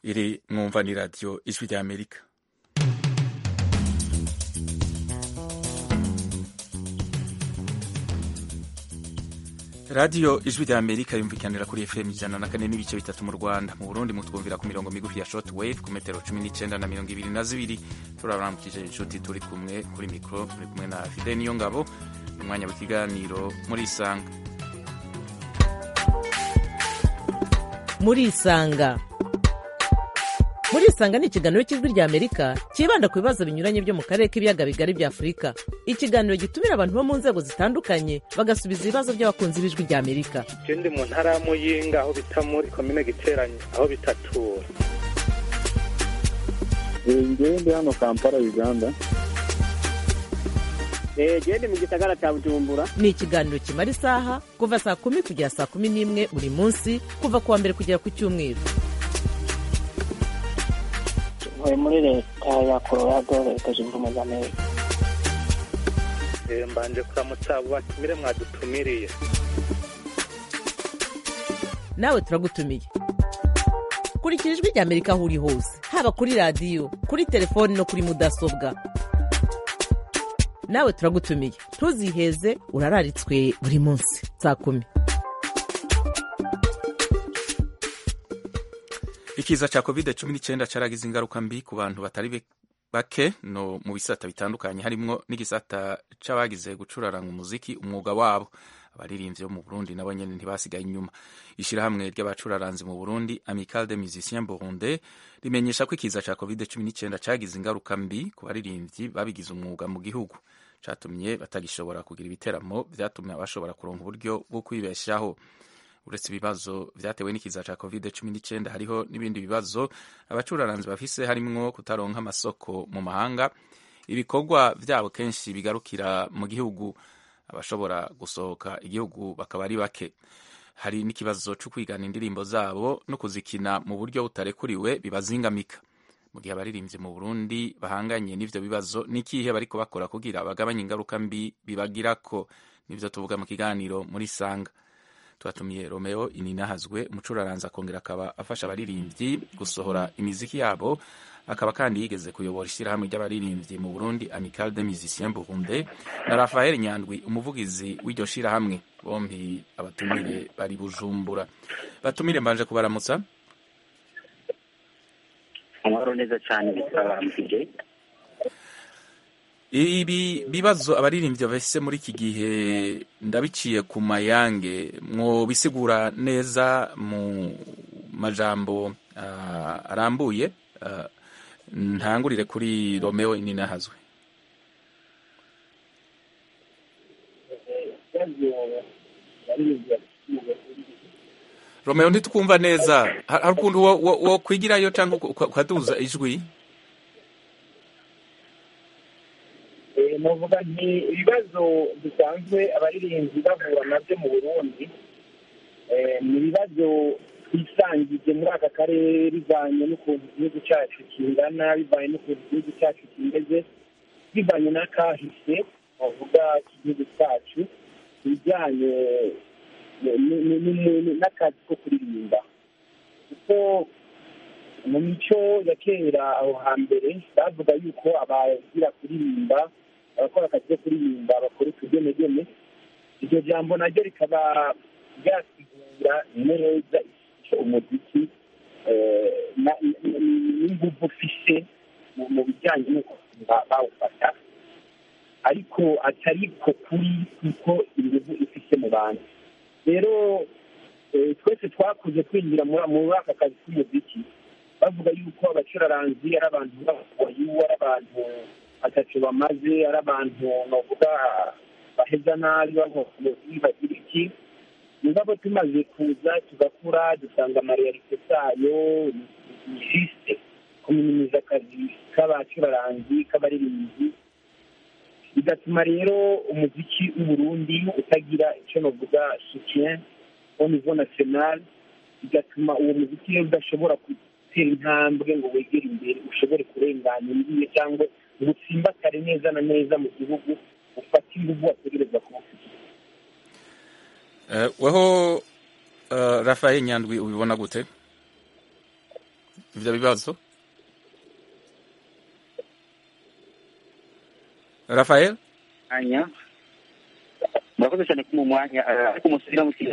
iri mwumva ni radiyo ijwi rya amerika radiyo ijwi rya amerika yumvikanira kuri fm ijana na kane n'ibice bitatu mu rwanda mu burundi mutwumvira ku mirongo migufi ya short wave ku metero cumi n'icyenda na mirongo ibiri na zibiri turaramukije inshuti turi kumwe kuri mikoro turi kumwe na fide niyo ngabo umwanya w'ikiganiro muri isanga muri isanga muri isanga ni ikiganiro cy'ijwi rya amerika cyibanda ku bibazo binyuranye byo mu karere k'ibiyaga bigari bya afurika ikiganiro gitumira abantu bo mu nzego zitandukanye bagasubiza ibibazo by'abakunzi b'ijwi rya amerika je ndi mu ntara ya muyinga aho bita muri komine giteranye aho bitatura ngewe ndi hano kampala uganda gende mu gisagara cya bujumbura ni ikiganiro kimara isaha kuva saa kumi kugera saa kumi n'imwe buri munsi kuva ku wa mbere kugera ku cyumweru ntuye muri leta ya colorado leta zunze ubumwe za amerika Eh, mbanje kuramutsa abo batumire mwadutumiriye nawe turagutumiye kurikira ijwi rya amerika aho uri hose haba kuri radiyo kuri telefoni no kuri mudasobwa nawe turagutumiye ntuziheze urararitswe buri munsi saa kumi ikiza cya covid cumi n'icyenda cyaragize ingaruka mbi ku bantu batari be- bake no mu bisata bitandukanye harimo n'igisata c'abagize gucuraranga umuziki umwuga wabo abaririmbyi bo mu burundi nabo nyene ntibasigaye inyuma ishirahamwe ry'abacuraranzi mu burundi amical de musiciens burundais rimenyesha ko ikiza cya covid cumi n'icyenda cagize ingaruka mbi ku baririmbyi babigize umwuga mu gihugu catumye batagishobora kugira ibiteramo vyatumye bashobora kuronka uburyo bwo kwibeshaho uretse ibibazo vyatewe n'ikiza ca covid cumi n'icyenda hariho n'ibindi bibazo abacuraranzi bafise harimwo kutaronka amasoko mu mahanga ibikorwa vyabo kenshi bigarukira mu gihugu abashobora gusohoka igihugu bakaba ari bake hari n'ikibazo co kwigana indirimbo zabo no kuzikina mu buryo butarekuriwe bibazingamika mu gihe abaririmbyi mu burundi bahanganye n'ivyo bibazo n'ikihe bariko bakora kugira bagabanye ingaruka mbi bibagirako nivyo tuvuga mu kiganiro muri sanga twatumiye romeo ininahazwe umucuraranzi akongera akaba afasha abaririmbyi gusohora imiziki yabo akaba kandi yigeze kuyobora ishyirahamwe ry'abaririmbyi mu burundi amical de musiciens burundais na rafael nyandwi umuvugizi w'iryo shyirahamwe bombi abatumire bari bujumbura batumire mbanje kubaramutsa amahoro neza cyane bitwambije ibi bibazo abaririmbyi bafise muri iki gihe ndabiciye ku mayange mwo bisigura neza mu majambo ah, arambuye ah, ntangurire kuri romeo ininahazwe romeo ntitwumva neza Har- hari ukuntu wo- wo- wokwigirayo cyangwa uka- ukaduza ijwi nuvuga nti ibibazo bisanzwe abaririmbyi bahura nabyo mu burundi eh, ni ibibazo twisangije muri aka karere bivanye n'ukuntu igihugu cyacu kingana bivanye n'ukuntu igihugu cyacu kimeze bivanye n'akahise bavuga k'igihugu cyacu ku bijyanye ni- ni- ni- ni- n'akazi ko kuririmba kuko mu mico ya kera aho hambere bavuga yuko abagira kuririmba abakora akazi ko kuririmba bakora utugenegene iryo jambo naryo rikaba ryasigura neza icyo umuziki eh, na- n- n- n'inguvu ufise mu- mu bijyanye n'uko ba- bawufata ariko atari ko kuri kuko inguvu ifise mu bantu rero eh, twese twakuze twinjira muri muri aka kazi k'umuziki bavuga yuko abacuraranzi ari abantu b'abakoyi ari abantu batatu bamaze ari abantu bavuga baheza nabi bavuga bagira iki mugabo tumaze kuza tugakura dusanga amariyalite zayo ni jisite kuminimiza akazi k'abacuraranzi k'abaririmbyi bigatuma rero umuziki w'uburundi utagira icyo navuga soutien au niveau national bigatuma uwo muziki rero udashobora gutera intambwe ngo wegere imbere ushobore kurenganya imbibe cyangwa ngo utsimbatare neza na neza mu gihugu ufate inguvu wategereza kuba ufite Eh, weho eh, rafael nyandwi ubibona gute ivyo bibazo rafael mwanya murakoze cyane ko mu mwanya eh, ariko umusubira mu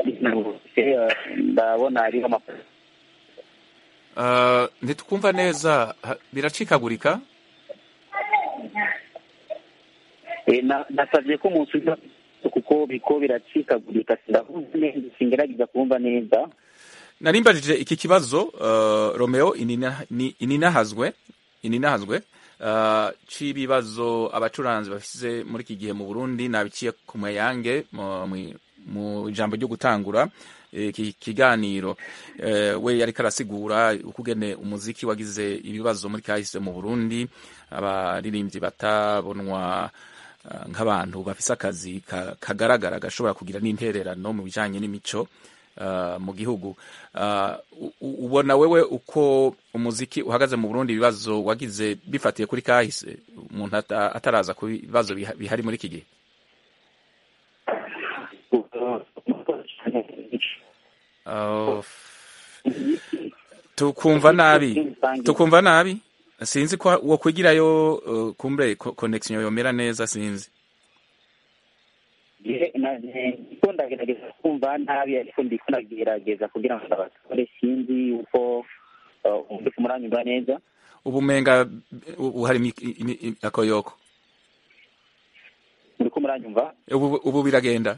ndabona hariho amafaranga uh, ntitukumva neza ha- biracikagurika Eh, na- nasabye ko musubira kuko biko biracikagurika sindavuze neza singerageza kumva neza narimbajije iki kibazo uh, romeo inina- ni- ininahazwe ininahazwe uh, c'ibibazo abacuranzi bafise muri iki gihe mu burundi nabiciye ku mayange mu- mu- mu ijambo ryo gutangura iki kiganiro eh, we yariko arasigura ukugene umuziki wagize ibibazo muri kahise mu burundi abaririmbyi batabonwa uh, nk'abantu bafise akazi ka- kagaragara gashobora kugira n'intererano mu bijanye n'imico uh, mu gihugu uh, u- u- ubona wewe uko umuziki uhagaze mu Burundi ibibazo wagize bifatiye kuri kahise umuntu ata- ataraza ku bibazo biha- bihari muri iki gihe uh, tukumva nabi tukumva nabi sinzi ko wo kwigirayo uh, kumbre ko- connection yomera neza sinzi ko ndagerageza kumva nabi ariko ndiko ndagerageza kugira ngo abatore sinzi uko umuriko muranyumva neza ubumenga ubu hari imi- imi- imi- akoyoko muriko muranyumva ubu, ubu biragenda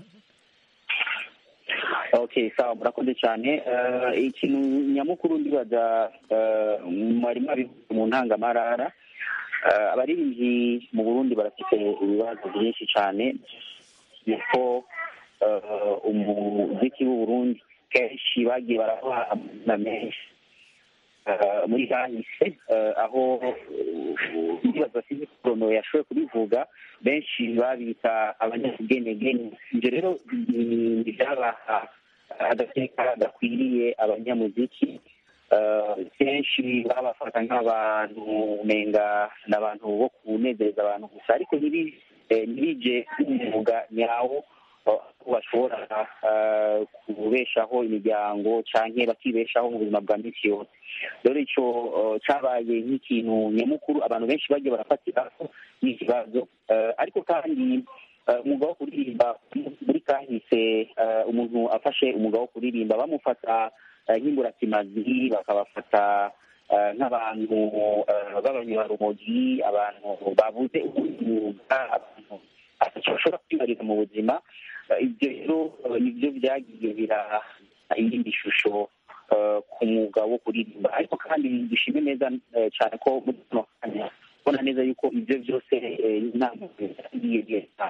okay sawa murakoze cyane Eh, ikintu nyamukuru ndibaza eh, mwari mwabivuze mu ntangamarara Eh, abaririmbyi mu burundi barafite ibibazo byinshi cyane yuko eh, umuziki w'u burundi kenshi bagiye baraha amazina menshi Eh, muri kahise eh, aho eh, ndibaza sinzi ko Rono yashoboye kubivuga benshi babita abanyabugenegene ibyo rero ni- ntibyabaha agateka gakwiriye abanyamuziki Eh, kenshi babafata nk'abantu umenga ni abantu bo kunezereza abantu gusa ariko ntibi- eh, ntibije nk'umwuga nyawo eh, aho bashobora eh, kubeshaho imiryango canke bakibeshaho mu buzima bwa misi yose rero ico eh, cabaye nk'ikintu nyamukuru abantu benshi bagiye barafatiraho n'ikibazo Eh, ariko kandi eh, umwuga wo kuririmba muri kahise eh, umuntu afashe umwuga wo kuririmba bamufata eh, nk'imburakimazi bakabafata eh, nk'abantu eh, b'abanyarumogi abantu babuze umwuga abantu atacyo bashobora kwibarira mu buzima Eh, ibyo rero eh, nibyo byagiye biraha iyindi shusho eh, ku mwuga wo kuririmba ariko kandi dushime neza eh, cyane ko muri kano kanya ubona neza yuko ibyo byose eh, inama yagiye leta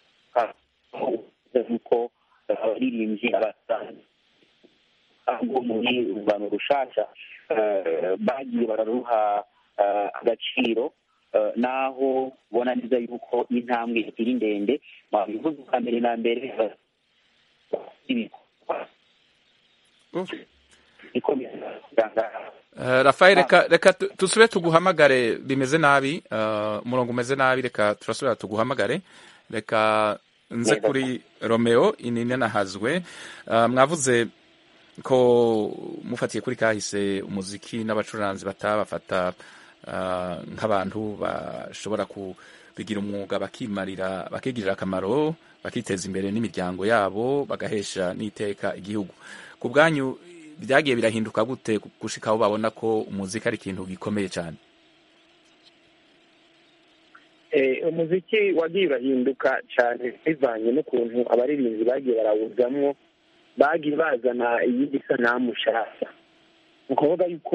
yuko eh, abaririmbyi abasanzwe ahubwo muri urungano rushasha eh, bagiye bararuha eh, agaciro eh, naho ubona neza yuko intambwe ikiri ndende mwabivuze bwa mbere na mbere eh, ibikorwa Uf. bikomeye kugira Uh, Rafael reka reka tu- tusubire tuguhamagare bimeze nabi uh, umurongo umeze nabi reka turasubira tuguhamagare reka nze Neza. kuri Romeo inine nahazwe uh, mwavuze ko mufatiye kuri kahise umuziki n'abacuranzi batabafata uh, nk'abantu bashobora kubigira umwuga bakimarira bakigirira akamaro bakiteza imbere n'imiryango yabo bagahesha n'iteka igihugu ku bwanyu byagiye birahinduka gute gushika aho babona ko umuziki ari ikintu gikomeye cyane Eh, umuziki wagiye urahinduka cyane bivanye n'ukuntu abaririmbyi bagiye barawuzamwo bagiye bazana iyindi sanamu nshasha ni ukuvuga yuko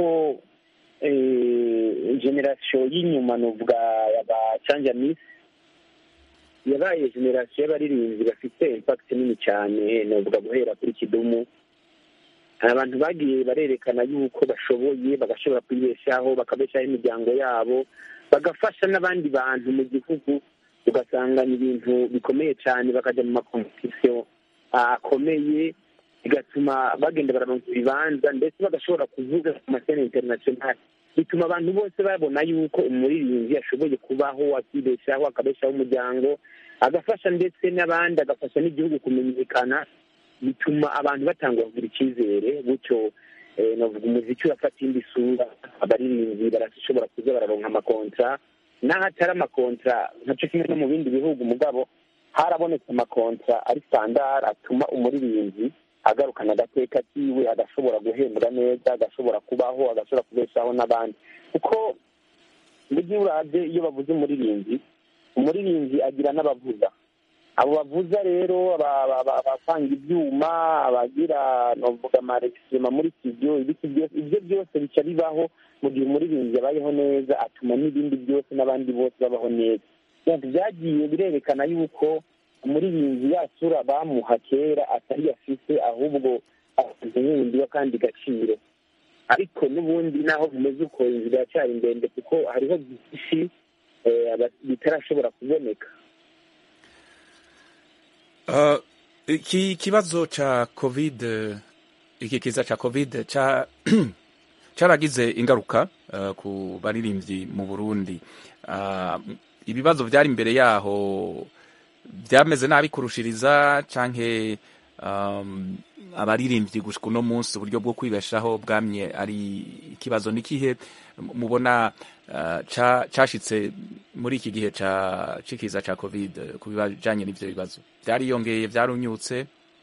eh, generasiyo y'inyuma nuvuga yaba canja misi yabaye generasiyo y'abaririmbyi bafite impakiti nini cyane nuvuga guhera kuri kidumu abantu bagiye barerekana yuko bashoboye bagashobora kwibeshaho bakabeshaho imiryango yabo bagafasha n'abandi bantu mu gihugu ugasanga ni ibintu bikomeye cyane bakajya mu makompetisiyo akomeye bigatuma bagenda bararonka ibibanza ndetse bagashobora kuvuga ku masene interinasiyonali bituma abantu bose babona yuko umuririmbyi ashoboye kubaho akibeshaho akabeshaho umuryango agafasha ndetse n'abandi agafasha n'igihugu kumenyekana bituma abantu batanga kugira icyizere gutyo eh, novuga umuziki urafata indi sura abaririmbyi barashobora kuza bararonka amakontra n'aho atari amakontra ntaco kimwe no mu bindi bihugu mugabo harabonetse amakontra ari standard atuma umuririmbyi agarukana agateka kiwe agashobora guhembwa neza agashobora kubaho agashobora kubeshaho n'abandi kuko mu gihe uravye iyo bavuze umuririmbyi umuririmbyi agira n'abavuza abo bavuza rero aba- aba- aba- abapanga ibyuma abagira novuga amarekisima muri studio ibiki byose ibyo byose bica bibaho mu gihe umuririmbyi abayeho neza atuma n'ibindi byose n'abandi bose babaho neza Donc byagiye birerekana yuko umuririmbyi yasura bamuha kera atari afise ahubwo afite wundi w'akandi gaciro ariko n'ubundi naho bimeze uko inzira iracyari ndende kuko hariho byinshi eh, aba- bitarashobora kuboneka Uh, iki kibazo cha covid iki kiza cha covid cha cyaragize ingaruka uh, ku baririmbyi mu Burundi uh, ibibazo byari imbere yaho byameze nabi kurushiriza canke um, abaririmbyi gushika uno munsi uburyo bwo kwibeshaho bwamye ari ikibazo nikihe mubona uh, ca- cashitse muri iki gihe ca cikiza ca covid eh, ku bijanye n'ivyo bibazo byariyongeye byarunyutse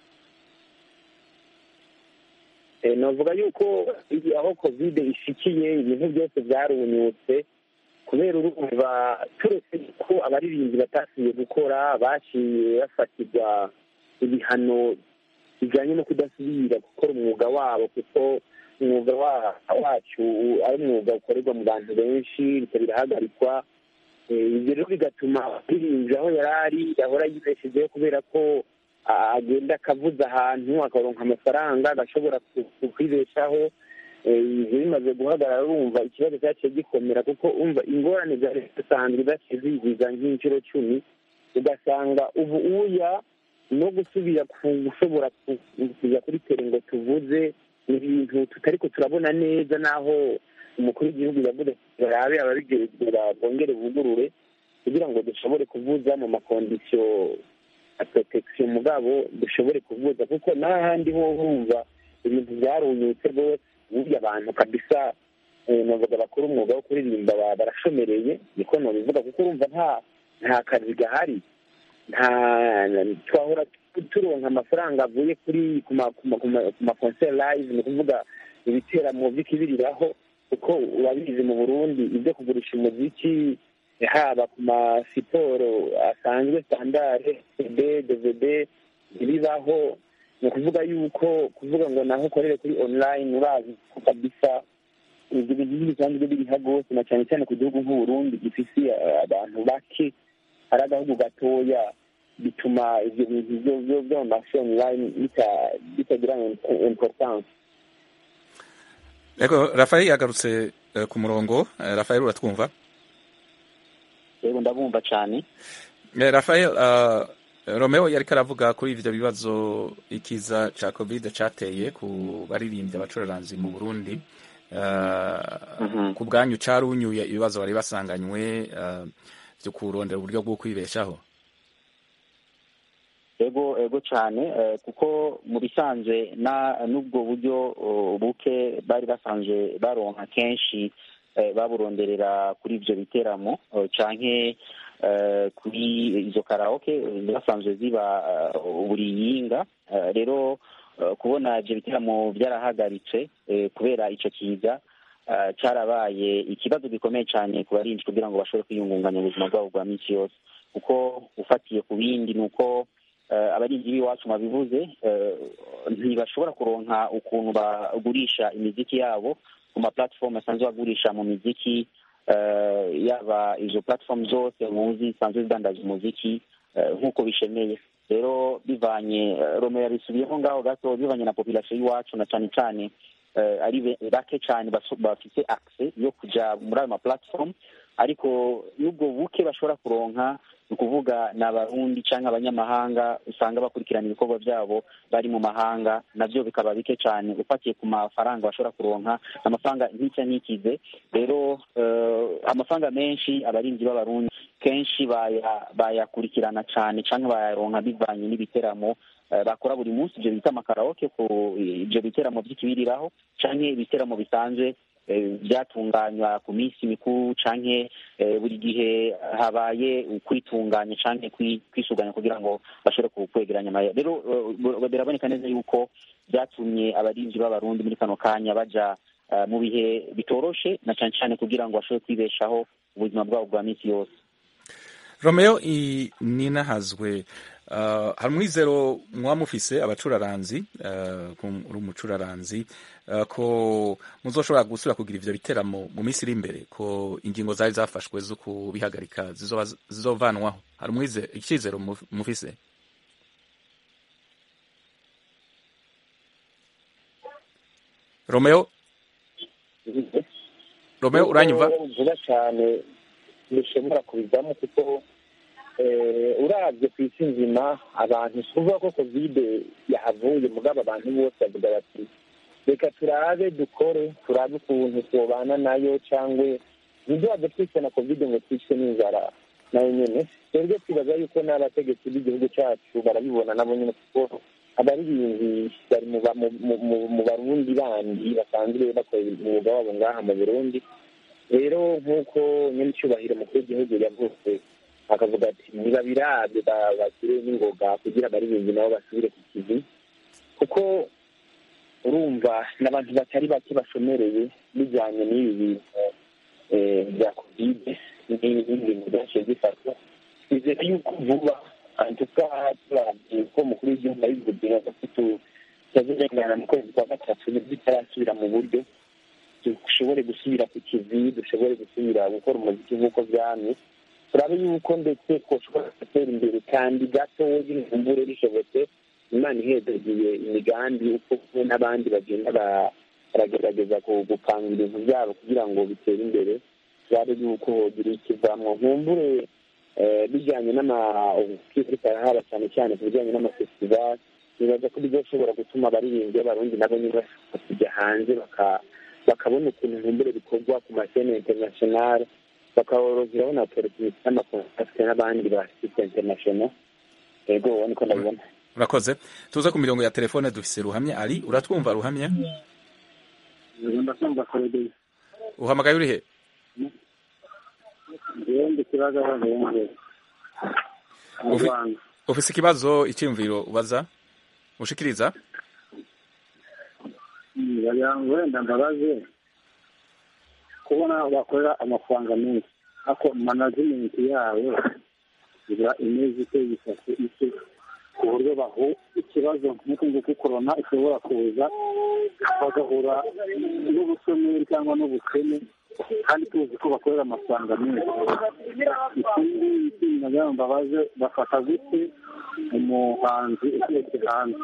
Eh, novuga yuko iyi- aho covid ishikiye ibintu byose byarunyutse kubera urumva turetse ko abaririmbyi batasubiye gukora baciye bafatirwa ibihano bijyanye no kudasubira gukora umwuga wabo kuko umwuga wa- wacu ari umwuga ukorerwa mu bantu benshi bityo birahagarikwa Eh, ibyo rero bigatuma abaririmbyi aho yari ari yahora yibeshejeho kubera ko a- agenda akavuza ahantu akaronka amafaranga agashobora ku- ku- kwibeshaho Eh, ibyo bimaze guhagarara urumva ikibazo cyaciye gikomera kuko umva ingorane zari zisanzwe zaciye zigiza nk'inshuro cumi ugasanga ubu uya no gusubira ku gushobora ku- kujya kuri tere ngo tuvuze ni ibintu tutariko turabona neza n'aho umukuru w'igihugu yavuze ati barabe ababigenzura bongere bugurure kugira ngo dushobore kuvuza mu makondisiyo ya protection mugabo dushobore kuvuza kuko n'ahandi ho urumva ibintu byarunyutse rwose burya abantu kabisa eh, navuga bakora umwuga wo kuririmba ba- barashomereye niko nobivuga kuko urumva nta nta kazi gahari nta twahora tu- turonka amafaranga avuye kuri ku ma- ku ma- ku ma- ku ma concert live ni ukuvuga ibiteramo by'ikibiriraho kuko urabizi mu burundi ibyo kugurisha umuziki haba ku masiporo asanzwe standard cd dvd ntibibaho ni ukuvuga yuko kuvuga ngo naho ukorere kuri online urazi ko kabisa ibyo bintu bisanzwe biriha rwose na cyane cyane ku gihugu nk'uburundi gifise eh, abantu bake ari agahugu gatoya bituma ibyo bintu byo byo byo mu mashuri online bita- bitagira importance Ego Rafael yagarutse eh, ku murongo Eh, Rafael uratwumva rero ndabumva cyane Eh, Rafael uh, Romeo yariko aravuga kuri ivyo bibazo ikiza ca covid cateye ku baririmbyi abacuraranzi mu Burundi uh, Mhm. ku bwanyu carunyuye ibibazo bari basanganywe uh, vyo kurondera uburyo bwo kwibeshaho ego ego cyane eh, kuko mu bisanzwe na n'ubwo buryo oh, buke bari basanzwe baronka kenshi eh, baburonderera kuri ibyo biteramo oh, canke eh, kuri izo karaoke zasanzwe ziba eh, buri yinga Eh, rero eh, kubona ibyo biteramo byarahagaritse eh, kubera ico kiza eh, cyarabaye ikibazo gikomeye cyane ku barinzi kugira ngo bashobore kwiyungunganya ubuzima bwabo bwa minsi yose kuko ufatiye ku bindi ni uko eh, abarinzi b'iwacu babivuze eh, ntibashobora kuronka ukuntu bagurisha imiziki yabo ku ma platform asanzwe bagurisha mu miziki eh, yaba izo platform zose muzi zisanzwe zidandaza umuziki eh, nk'uko bishemeye rero bivanye eh, romeo yabisubiyemo ngaho gato bivanye na population y'iwacu na cyane cyane eh, ari be- bake cyane baso- bafite access yo kuja muri ayo ma platform ariko n'ubwo buke bashobora kuronka ni ukuvuga ni abarundi cyangwa abanyamahanga usanga bakurikirana ibikorwa byabo bari mu mahanga nabyo bikaba bike cyane ufatiye ku mafaranga bashobora kuronka amafaranga nk'icya n'ikize rero eh, amafaranga menshi abarinzi b'abarundi kenshi baya- bayakurikirana cyane cyangwa bayaronka bivanye n'ibiteramo eh, bakora buri munsi ibyo bita amakaraoke ku ibyo biteramo by'ikibiriraho cyangwa ibiteramo bisanzwe eh, byatunganywa ku minsi mikuru canke eh, buri gihe habaye kwitunganya canke kwi- kwisuganya kugira ngo bashobore ku- kwegeranya amahera rero eh, biraboneka neza yuko byatumye abarinzi b'abarundi muri kano kanya baja eh, mu bihe bitoroshe na cane cane kugira ngo bashobore kwibeshaho ubuzima bwabo bwa minsi yose romeo i- ninahazwe uh, hari umwizero muba mufise abacuraranzi uh, ko uri umucuraranzi uh, ko muzoshobora gusubira kugira ivyo biteramo mu minsi iri imbere ko ingingo zari zafashwe zo kubihagarika zizoba zizovanwaho hari umwize- icizero muf- mufise romeo romeo uranyumva Kuko vuba cyane bishobora kubivamo kuko eh, uravye ku isi nzima abantu si ukuvuga ko kovide yahavuye mugabo abantu bose bavuga bati reka turabe dukore turabe ukuntu tubana nayo cyangwe ntiduhave twicwe na kovide ngo twicwe n'inzara nayo nyene twebwe twibaza yuko n'abategetsi b'igihugu cyacu barabibona nabo nyene kuko abaririmbyi bari mu ba- mu- mu- mu- mu barundi bandi basanzwe bakora umwuga wabo ngaha mu burundi rero nk'uko nyir'icyubahiro mukuru w'igihugu yavuze akavuga ati niba birabye ba- bashyire n'ingoga kugira abaririmbyi nabo basubire ku kivi kuko urumva n'abantu batari bake bashomereye bijyanye n'ibi bintu eh, bya kovide n'ibintu byinshi bifatwa twizera yuko vuba antuka turabye ko umukuru w'igihugu yabivuze ko tutazirengana mu kwezi kwa gatatu bitarasubira mu buryo dushobore gusubira ku kivi dushobore gusubira gukora umuziki nk'uko byamye turabe yuko ndetse twoshobora gutera imbere kandi gato n'imvure bishobotse imana ihezagiye imigambi uko kumwe n'abandi bagenda ba- baragerageza ku- gupanga ibintu byabo kugira ngo bitere imbere turabe yuko hogira ikivamwo nkumbure eh, bijyanye n'amaubukiri karahara cyane cyane ku bijyanye n'amafestivali nibaza ko bizoshobora gutuma abaririmbyi b'abarundi nabo nyine bashobora kujya hanze baka- bakabona ukuntu nkumbure bikorwa ku masene internationale bakaboroheraho na opportunity n'amakontakte n'abandi ba site international yego uwo niko ndabibona urakoze tuze ku mirongo ya telefone dufise ruhamya ari uratwumva ruhamya ndakumva korodeye uhamagaye urihe njyewe ndi kibazo bahembwe mu Ufi- rwanda ufise ikibazo icyiyumviro ubaza ushikiriza bagira ngo wenda mbabaze kubona bakorera amafaranga menshi ariko management yabo iba imeze ite yifashe ite ku buryo bahu ikibazo nk'uko nguko korona ishobora kuza bagahura n'ubushomeri cyangwa n'ubukene kandi tuzi ko bakorera amafaranga menshi ikindi ikindi nagira ngo mbabaze bafata gute umuhanzi uturutse hanze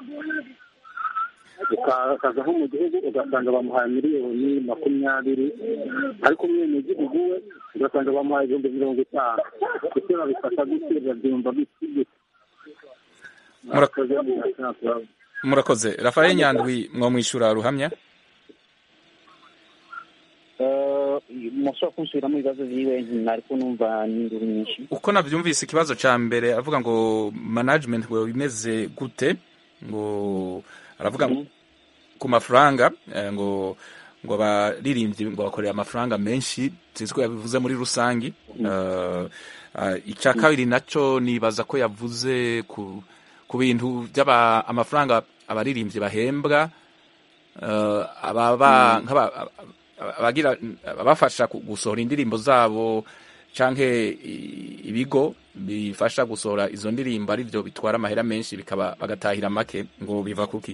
ukaza nko mu gihugu ugasanga bamuhaye miliyoni makumyabiri ariko umwenegihugu we ugasanga bamuhaye ibihumbi mirongo itanu ese babifata gute babyumva gute murakoze murakoze rafael nyandwi mwamwishyura ruhamya mushobora kunsubiramo ibibazo byiwe ntariko numva n'induru nyinshi uko nabyumvise ikibazo cya mbere aravuga ngo management ngo bimeze gute ngo aravuga ngo ku mafaranga eh, ngo ngo abaririmbyi ngo bakorera amafaranga menshi sinzi ko yabivuze muri rusange Eh, eh, icya kabiri nacyo nibaza ko yavuze ku ku bintu by'aba amafaranga abaririmbyi bahembwa eh, ababa nk'aba- abagira abafasha ku- gusohora indirimbo zabo canke i- ibigo bifasha gusohora izo ndirimbo ari byo bitwara amahera menshi bikaba bagatahira make ngo biva kuki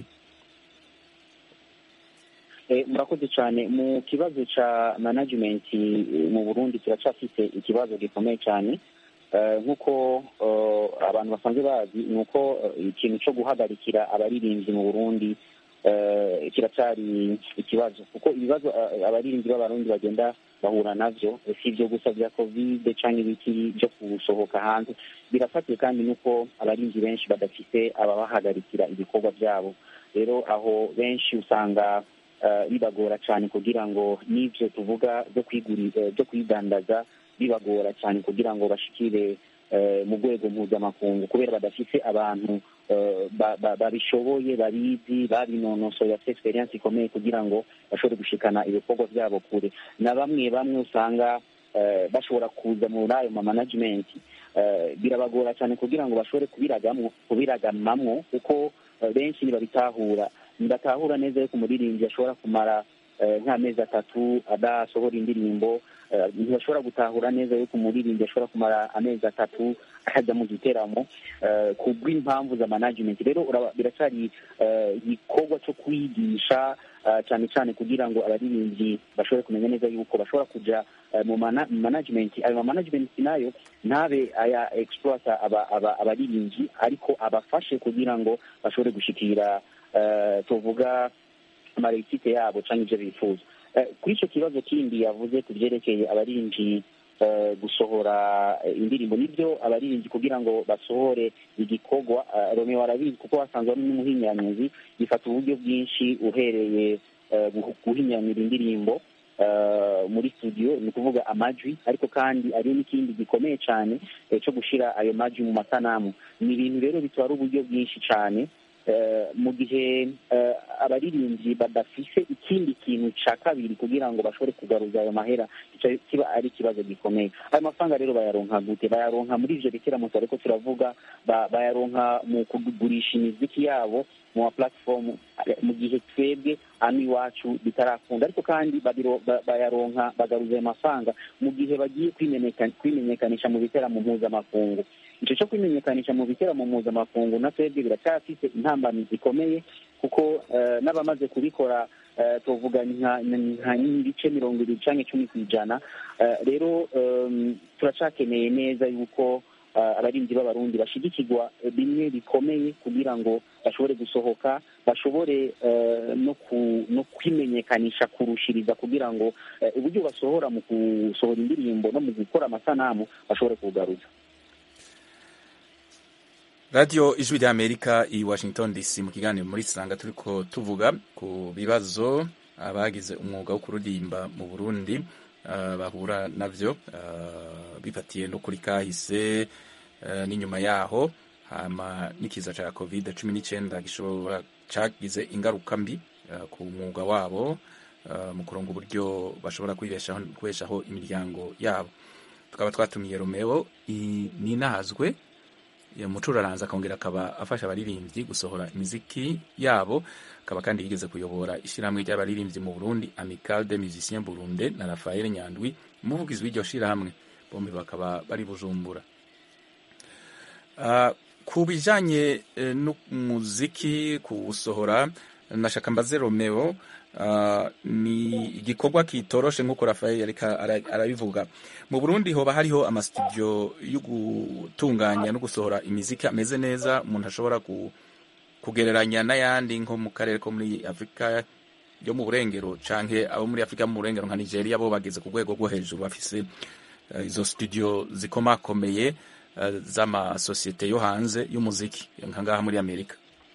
Eh, murakoze cyane mu kibazo cya management eh, mu burundi turacyafite ikibazo gikomeye cyane Eh, nk'uko eh, abantu basanzwe bazi ni uko eh, ikintu cyo guhagarikira abaririmbyi mu burundi eh, kiracyari ikibazo kuko ibibazo eh, abaririmbyi b'abarundi bagenda bahura navyo eh, si ibyo gusa bya kovide cyangwa ibiki byo gusohoka hanze birafatiye kandi n'uko abaririmbyi benshi badafite ababahagarikira ibikorwa byabo rero aho benshi usanga eh, bibagora cyane kugira ngo n'ibyo tuvuga byo kwiguri- eh, byo kwidandaza bibagora cyane kugira ngo bashikire mu rwego mpuzamakungu kubera badafite abantu babishoboye babizi babinonosoye bafite experience ikomeye kugira ngo bashobore gushikana ibikorwa byabo kure na bamwe bamwe usanga bashobora kuza muri ayo ma management birabagora cyane kugira ngo bashobore kubiragamamwo kuko benshi ntibabitahura ntibatahura neza yuko umuririmbyi ashobora kumara nk'amezi atatu adasohora indirimbo ntibashobora gutahura neza yuko umuririmbyi ashobora kumara amezi atatu akajya mu giteramo ku bw'impamvu za management rero biracyari igikorwa cyo kwigisha cyane cyane kugira ngo abaririmbyi bashobore kumenya neza yuko bashobora kujya mu management ayo management nayo ntabe aya exploita abaririmbyi ariko abafashe kugira ngo bashobore gushikira tuvuga amarekite yabo cyangwa ibyo bifuza kuri icyo kibazo kindi yavuze ku byerekeye abaririmbyi gusohora indirimbo nibyo abaririmbyi kugira ngo basohore igikorwa romeo arabizi kuko wasanzwe ari n'umuhinyanyuzi bifata uburyo bwinshi uhereye guhinyanyura indirimbo muri studio ni ukuvuga amajwi ariko kandi ari n'ikindi gikomeye cyane cyo gushyira ayo majwi mu masanamu ni ibintu rero bitwara uburyo bwinshi cyane mu gihe abaririmbyi badafise ikindi kintu cya kabiri kugira ngo bashobore kugaruza ayo mahera kiba ari ikibazo gikomeye ayo mafaranga rero bayaronka gute bayaronka muri ivyo bikiramuto ariko turavuga bayaronka mu kugurisha imiziki yabo mu ma platform mu gihe twebwe hano iwacu bitarakunda ariko kandi bayaronka bagaruza ayo mafaranga mu gihe bagiye kwimenyekanisha mu biteramo mpuzamakungu icyo cyo kwimenyekanisha mu biteramo mpuzamakungu na twebwe biracyafite intambamyi zikomeye kuko n'abamaze kubikora tuvuga nka ibice mirongo ibiri cyangwa icumi ku ijana rero turacyakeneye neza yuko abarinzi b'abarundi bashigikirwa bimwe bikomeye kugira ngo bashobore gusohoka bashobore no kwimenyekanisha kurushiriza kugira ngo uburyo basohora mu gusohora indirimbo no mu gukora amasanamu bashobore kugaruza radiyo ijwi rya amerika i washington dc mu kiganiro muri sanga turi ko tuvuga ku bibazo abagize umwuga wo kuririmba mu burundi bahura nabyo bifatiye no kuri kahise n'inyuma yaho hama n'ikiza cya covid cumi n'icyenda gishobora cyagize ingaruka mbi ku mwuga wabo mu kuronga uburyo bashobora kubeshaho imiryango yabo tukaba twatumiye romeo ninahazwe umucuraranza akongera akaba afasha abaririmbyi gusohora imiziki yabo akaba kandi yigeze kuyobora ishyirahamwe ry'abaririmbyi mu burundi amical de musicien burunde na rafael nyandwi umuvugizi w'iryo shyirahamwe bombi bakaba bari bujumbura ku bijyanye n'umuziki kuwusohora nashaka mbaze romeo ni igikorwa kitoroshe nk'uko rafael arabivuga mu burundi hoba hariho amasitudiyo yo gutunganya no gusohora imiziki ameze neza umuntu ashobora kugereranya n'ayandi nko mu karere ko muri afurika yo mu burengero cyangwa abo muri afurika mu burengero nka nigeria bo bageze ku rwego rwo hejuru bafise izo studio zikomakomeye z'amasosiyete yo hanze y'umuziki nka ngaha muri amerika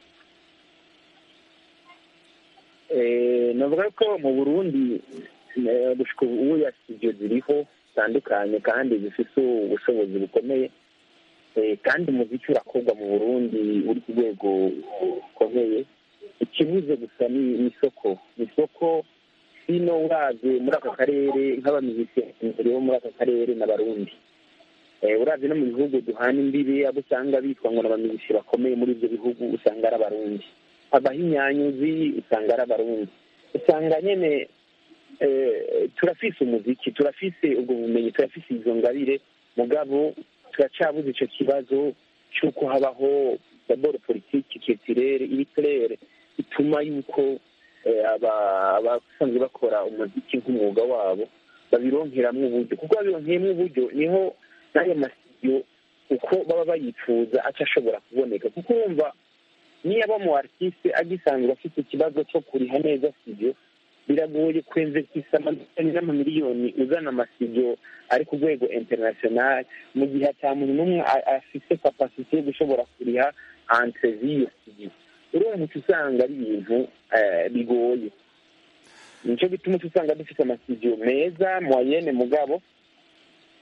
navuga ko mu burundi ubu ya studio ziriho zitandukanye kandi zifite ubushobozi bukomeye kandi umuziki urakorwa mu burundi uri ku rwego rukomeye ikibuze gusa ni isoko ni isoko hino uraze muri aka karere nk'abaminisitiri bo muri aka karere n'abarundi uraze no mu bihugu duhana imbibi abo usanga bitwa ngo n'abaminisitiri bakomeye muri ibyo bihugu usanga ari abarundi abahinyanyuzi usanga ari abarundi usanga nyine turafise umuziki turafise ubwo bumenyi turafise izo ngabire mugabo turacabuze icyo kibazo cy'uko habaho daboro politiki ketirere ibiturere bituma yuko abasanzwe bakora umuziki nk'umwuga wabo babironkeramo uburyo kuko babironkeyemo uburyo niho n'ayo masiyo uko baba bayifuza aca ashobora kuboneka kuko urumva niyo aba mu artiste agisanzwe afite ikibazo cyo kuriha neza studio biragoye kwemvesisa amadolari n'amamiliyoni uzana amasidio ari ku rwego international mu gihe ata muntu n'umwe afite kapasite yo gushobora kuriha entrevi y'iyo studio urumva uca usanga ari ibintu bigoye nicyo gituma uca usanga dufite amasidio meza moyenne mugabo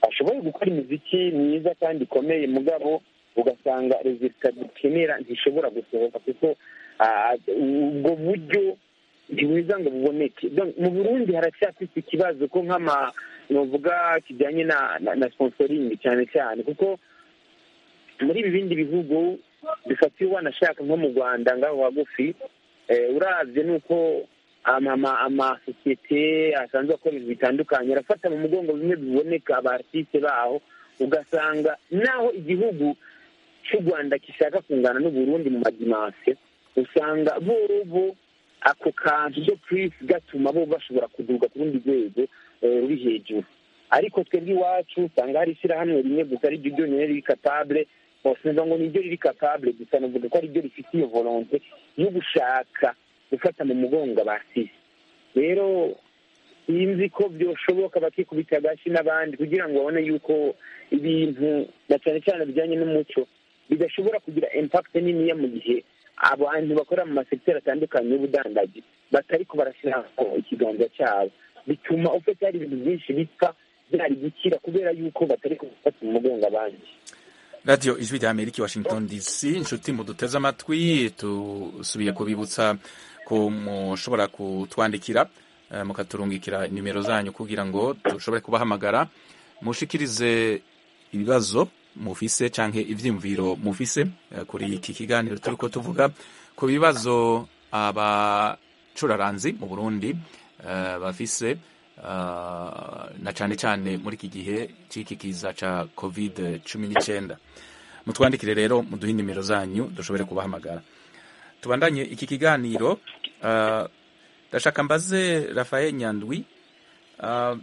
ashoboye gukora imiziki myiza kandi ikomeye mugabo ugasanga rezilita dukenera ntishobora gusohoka kuko ah, ubwo buryo ntibuza ngo buboneke Donc, mu burundi haracyafite ikibazo ko nk'ama novuga kijyanye na na, na sponsoring cyane cyane kuko muri ibi bindi bihugu bifatiye wanashaka nko mu rwanda ngaho hagufi eh, uravye nuko ama- ama- amasosiyete asanzwe akora ibintu bitandukanye arafata mu mugongo bimwe biboneka abaartiste baho ugasanga naho igihugu cy'u rwanda gishaka kungana n'uburundi mu madimansiyo usanga bobo ako kantu byo purisi gatuma bo bashobora kuduga ku rundi rwego eh, ruri hejuru ariko twebwe iwacu usanga hari ishyirahamwe rimwe gusa ari ryo ryonyine riri kapabule sinumva ngo niryo riri kapabule gusa navuga ko ariryo rifite iyo volonte yo gushaka gufata mu mugongo abasisi rero sinzi ko byoshoboka bakikubita agashi n'abandi kugira ngo babone yuko ibintu na cyane cyane bijyanye n'umuco bidashobora kugira impact niniya mu gihe abantu bakora mu masekiteri atandukanye y'ubudandaji batariko barashyiraho ikiganza cyabo bituma ufite hari ibintu byinshi bipfa byari gukira kubera yuko batari gufata mu mugongo abandi radiyo ijwi rya amerika i washington dc inshuti muduteze amatwi tusubiye kubibutsa ko mushobora kutwandikira eh, mukaturungikira nimero zanyu kugira ngo dushobore kubahamagara mushikirize ibibazo mufise canke ivyiyumviro mufise eh, kuri iki kiganiro turiko tuvuga ku bibazo abacuraranzi mu burundi eh, bafise ah, na cane cane muri iki gihe c'iki kiza ca covid cumi n'icenda mutwandikire rero muduhe nimero zanyu dushobore kubahamagara tubandanye iki kiganiro ah, ndashaka mbaze rafael nyandwi ah,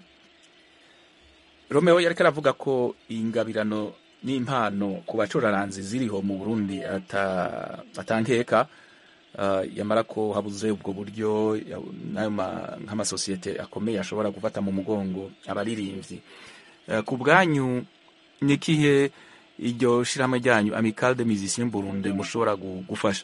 romeo yariko aravuga ko ingabirano n'impano ku bacuraranzi ziriho mu burundi ata- atankeka uh, yamara ko habuze ubwo buryo ya- n'ayo ma- nk'amasosiyete akomeye ashobora gufata mu mugongo abaririmbyi uh, ku bwanyu ni ikihe iryo shirahamwe ryanyu amical de musicien burundi mushobora gu- gufasha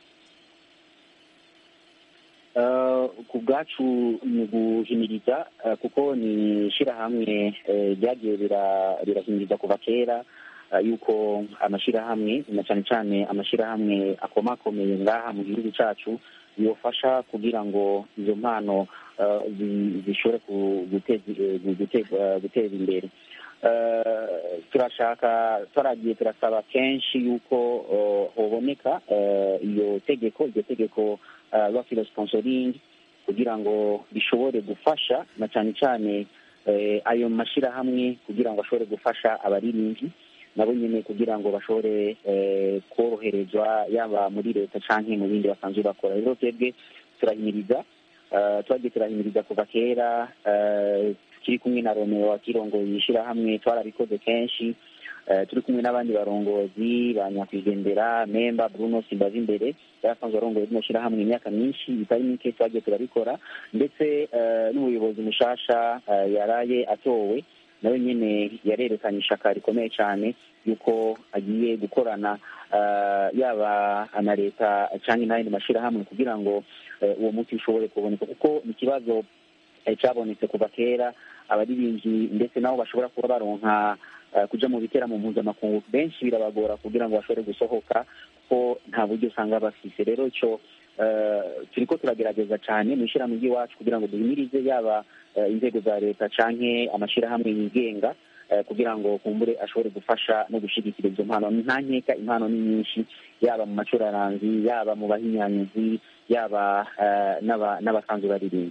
Eh, ku bwacu ni guhimiriza eh, kuko ni ishyirahamwe eh, ryagiye rira- rirahimiriza kuva kera eh, yuko amashyirahamwe na cyane cyane amashyirahamwe akomakomeye ngaha mu gihugu cyacu yofasha kugira ngo izo mpano eh, zi- zishobore ku- guteza eh, gute- eh, guteza imbere Eh, turashaka twaragiye turasaba kenshi yuko eh, hoboneka eh, iyo tegeko iryo tegeko uh, rafilo sponsoring kugira ngo bishobore gufasha na cyane cyane eh, ayo mashyirahamwe kugira ngo ashobore gufasha abaririmbyi nabo nyine kugira ngo bashobore eh, koroherezwa yaba muri leta canke mu bindi basanzwe bakora rero twebwe turahimiriza uh, twagiye turahimiriza kuva kera uh, tukiri kumwe na romeo wakirongoye ishyirahamwe twarabikoze kenshi Eh, turi kumwe n'abandi barongozi ba nyakwigendera memba bruno simbaza imbere yari asanzwe arongoye rino shyirahamwe imyaka myinshi bitari mike twagiye turabikora ndetse eh, n'umuyobozi mushasha eh, yaraye atowe nawe nyine yarerekanye ishaka rikomeye cyane yuko agiye gukorana eh, yaba na leta cyangwa n'ayandi mashyirahamwe kugira ngo eh, uwo muti ushobore kuboneka kuko ni ikibazo eh, cyabonetse kuva kera abaririmbyi ndetse nabo bashobora kuba baronka eh, kuja mu biteramo mpuzamakungu benshi birabagora kugira ngo bashobore gusohoka kuko nta buryo usanga bafise rero ico eh, turiko turagerageza cyane mu ishyirahamwe ry'iwacu kugira ngo duhimirize yaba eh, inzego za leta canke amashirahamwe yigenga eh, kugira ngo kumbure ashobore gufasha no gushigikira izo mpano nta nkeka impano ni nyinshi yaba mu macuraranzi yaba mu bahinyanyuzi yaba eh, n'aba- n'abasanzwe baririmba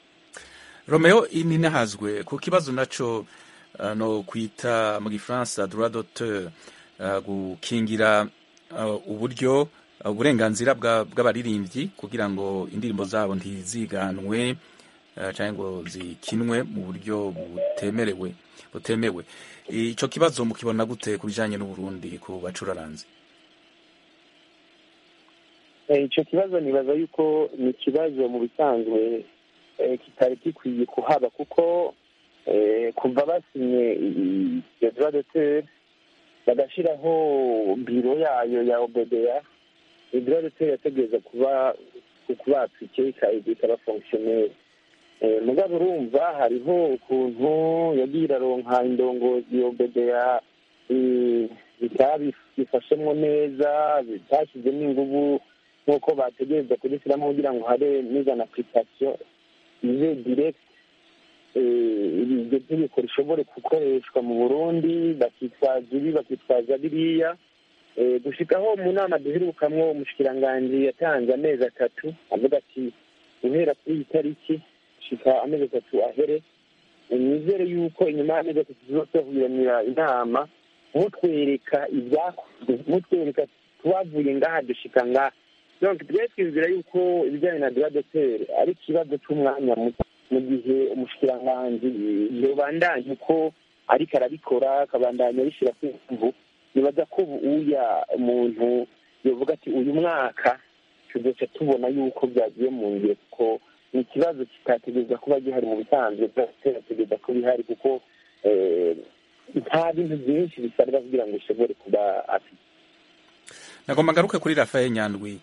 romeo ininahazwe ku kibazo naco uh, no kwita mu gifaransa droit d'auteur uh, gukingira uh, uburyo uh, uburenganzira bwa- bw'abaririmbyi kugira ngo indirimbo zabo ntiziganwe uh, canke ngo zikinwe mu buryo butemerewe butemewe ico kibazo mukibona gute ku bijanye n'uburundi ku bacuraranzi Eh, ico kibazo nibaza yuko ni ikibazo mu bisanzwe eh, kitari gikwiye kuhaba kuko eh, kuva basinye i- iyo droit d'auteur bagashiraho biro yayo ya obedeya iyo droit d'auteur yategereza kuba kuba applique ikaba fonctionnaire mugabo urumva hariho ukuntu yagiye iraronka indongozi yobedeya bitabifashemo neza bitashyizemo ingufu nk'uko bategereza kubishyiramo kugira ngo habe n'izana apurikasiyo ize diregiti iryo tegeko rishobore gukoreshwa mu burundi bakitwaza ibi bakitwaza biriya gushikaho mu nama duherukamwo umushikiranganji yatanze amezi atatu avuga ati guhera kuri iyi tariki gushika amezi atatu ahere nizere yuko inyuma y'amezi atatu tuzosohoranira inama mutwereka ibyakozwe mutwereka tubavuye ngaha dushika ngaha donc twese twizera yuko ibijyanye na duradoteri ari ikibazo cy'umwanya muto mu gihe umushikiranganji yobandanya uko ariko arabikora akabandanya abishyira ku mvu nibaza ko uya umuntu yovuga ati uyu mwaka tuzoca tubona yuko byagiye mu ngiro kuko ni ikibazo kitategereza kuba gihari mu bisanzwe byaterategereza ko bihari kuko nta bintu byinshi bisabwa kugira ngo ushobore kuba afite nagomba ngaruke kuri rafael nyandwi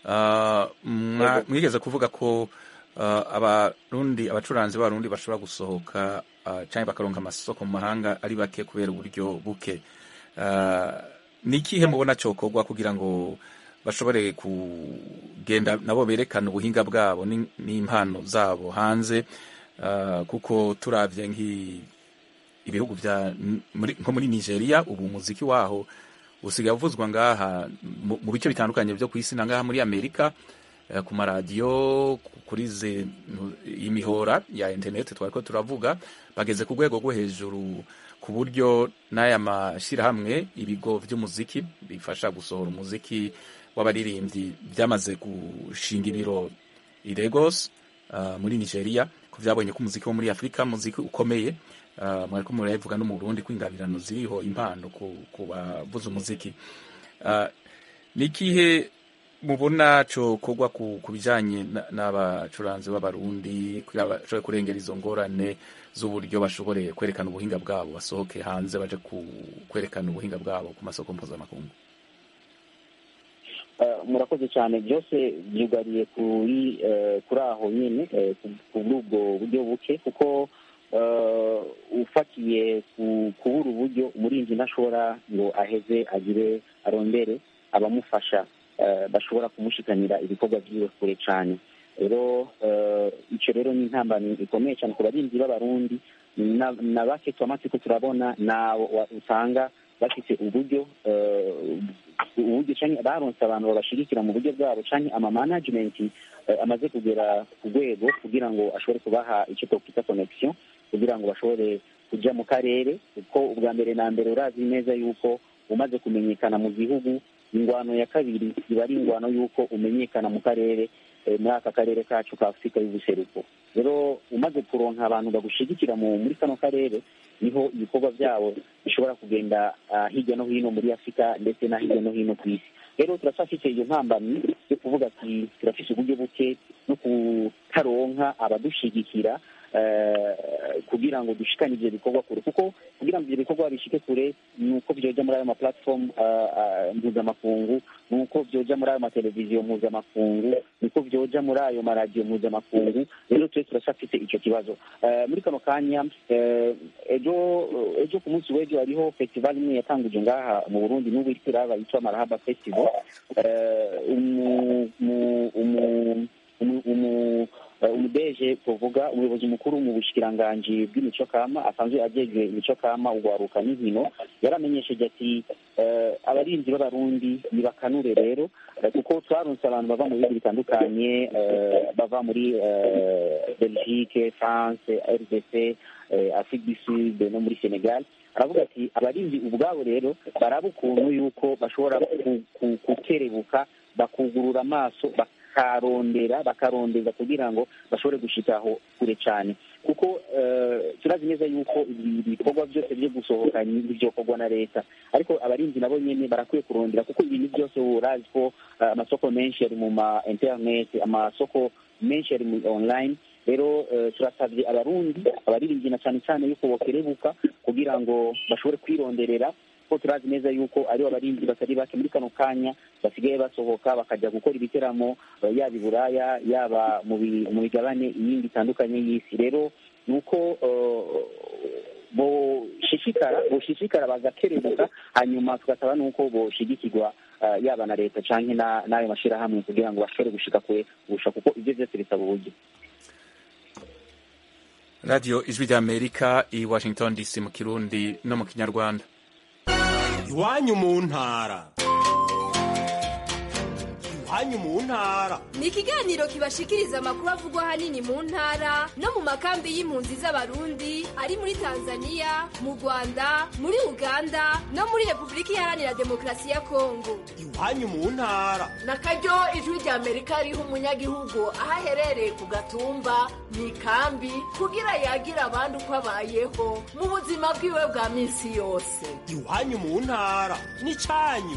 mwigeze kuvuga ko abarundi abacuranzi b'abarundi bashobora gusohoka cyangwa bakaronka amasoko mu mahanga ari bake kubera uburyo buke ni ikihe mubona cyokorwa kugira ngo bashobore kugenda nabo berekana ubuhinga bwabo n'impano zabo hanze kuko turabye ibihugu nko muri nigeria ubu umuziki waho usigaye uvuzwa ngaha mu bice bitandukanye byo ku isi na ngaha muri amerika ku maradiyo kuri imihora ya interineti twari ko turavuga bageze ku rwego rwo hejuru ku buryo n'aya mashyirahamwe ibigo by'umuziki bifasha gusohora umuziki w'abaririmbyi byamaze gushinga ibiro i Lagos muri nigeria ko byabonye ko umuziki wo muri afurika umuziki ukomeye mwari ko murabivuga no mu burundi ko ingabirano ziriho impano ku bavuza umuziki ni ikihe mubona cyokorwa ku bijyanye n'abacuranzi b'abarundi bashobore kurengera izo ngorane z'uburyo bashobore kwerekana ubuhinga bwabo basohoke hanze baje kwerekana ubuhinga bwabo ku masoko mpuzamakungu murakoze cyane byose byugariye kuri kuri aho nyine kuri ubwo buryo buke kuko ufatiye kubura uburyo umurinzi ntashobora ngo aheze agire arondere abamufasha bashobora kumushikanira ibikorwa byiwe kure cyane rero icyo rero ni intambamyi ikomeye cyane ku barinzi b'abarundi na bake twamaze ko turabona nabo usanga bafite uburyo uburyo cyangwa baronse abantu babashigikira mu buryo bwabo cyangwa ama management amaze kugera ku rwego kugira ngo ashobore kubaha icyo twakwita connection kugira ngo bashobore kujya mu karere kuko ubwa mbere na mbere urazi neza yuko umaze kumenyekana mu gihugu ingwano ya kabiri iba ari ingwano y'uko umenyekana mu karere muri aka karere kacu ka afurika y'ubuseruko rero umaze kuronka abantu bagushigikira muri kano karere niho ibikorwa byabo bishobora kugenda hirya no hino muri afurika ndetse na hirya no hino ku isi rero turacyafite iyo mpambamyi yo kuvuga ati turafite uburyo buke no kutaronka abadushigikira kugira ngo dushikane ibyo bikorwa kure kuko kugira ngo ibyo bikorwa bishike kure ni uko byoja muri ayo maplatform mpuzamakungu ni uko byoja muri ayo mateleviziyo mpuzamakungu ni uko byoja muri ayo maradiyo mpuzamakungu rero twe turacyafite icyo kibazo muri kano kanya ejo ejo ku munsi w'ejo hariho festival imwe yatanguje ngaha mu burundi n'ubu iriko iraba yitwa marahaba festival umudeje tuvuga umuyobozi mukuru mu bushikiranganji bw'imico kama asanzwe ajejwe imico kama ugwaruka n'inkino yaramenyesheje ati abarinzi b'abarundi nibakanure rero kuko twaronse abantu bava mu bihugu bitandukanye bava muri belgique france rdc afrique du sud no muri senegal aravuga ati abarinzi ubwabo rero baraba ukuntu yuko bashobora kukerebuka bakugurura amaso bakarondera bakarondeza kugira ngo bashobore gushikaho kure cyane kuko turazi neza yuko ibikorwa byose byo gusohoka ntibyokorwa na leta ariko abarinzi nabo nyine barakwiye kurondera kuko ibintu byose urazi ko amasoko menshi ari mu ma interineti amasoko menshi ari mu online rero turasabye abarundi abaririmbyi na cyane cyane yuko bokerebuka kugira ngo bashobore kwironderera kuko turazi neza yuko aribo abarinzi batari bake muri kano kanya basigaye basohoka bakajya gukora ibiteramo eh, yaba i buraya yaba mu bi- mu migabane iyindi itandukanye y'isi rero ni uko eh, boshishikara boshishikara bagakerebuka hanyuma tugasaba nuko boshigikirwa eh, yaba na leta canke na- n'ayo mashirahamwe kugira ngo bashobore gushika kure kurusha kuko ivyo vyose bisaba uburyo radiyo ijwi ry'amerika i washington dc mu kirundi no mu kinyarwanda iwanyu mu ntara iwanyu mu ntara ni ikiganiro kibashikiriza amakuru avugwa ahanini mu ntara no mu makambi y'impunzi z'abarundi ari muri tanzania mu rwanda muri uganda no muri repubulika iharanira demokarasi ya kongo iwanyu mu ntara na karyo ijwi rya amerika riha umunyagihugu aho aherereye ku gatumba mu ikambi kugira yagira abandi uko abayeho mu buzima bwiwe bwa minsi yose iwanyu mu ntara n'icanyu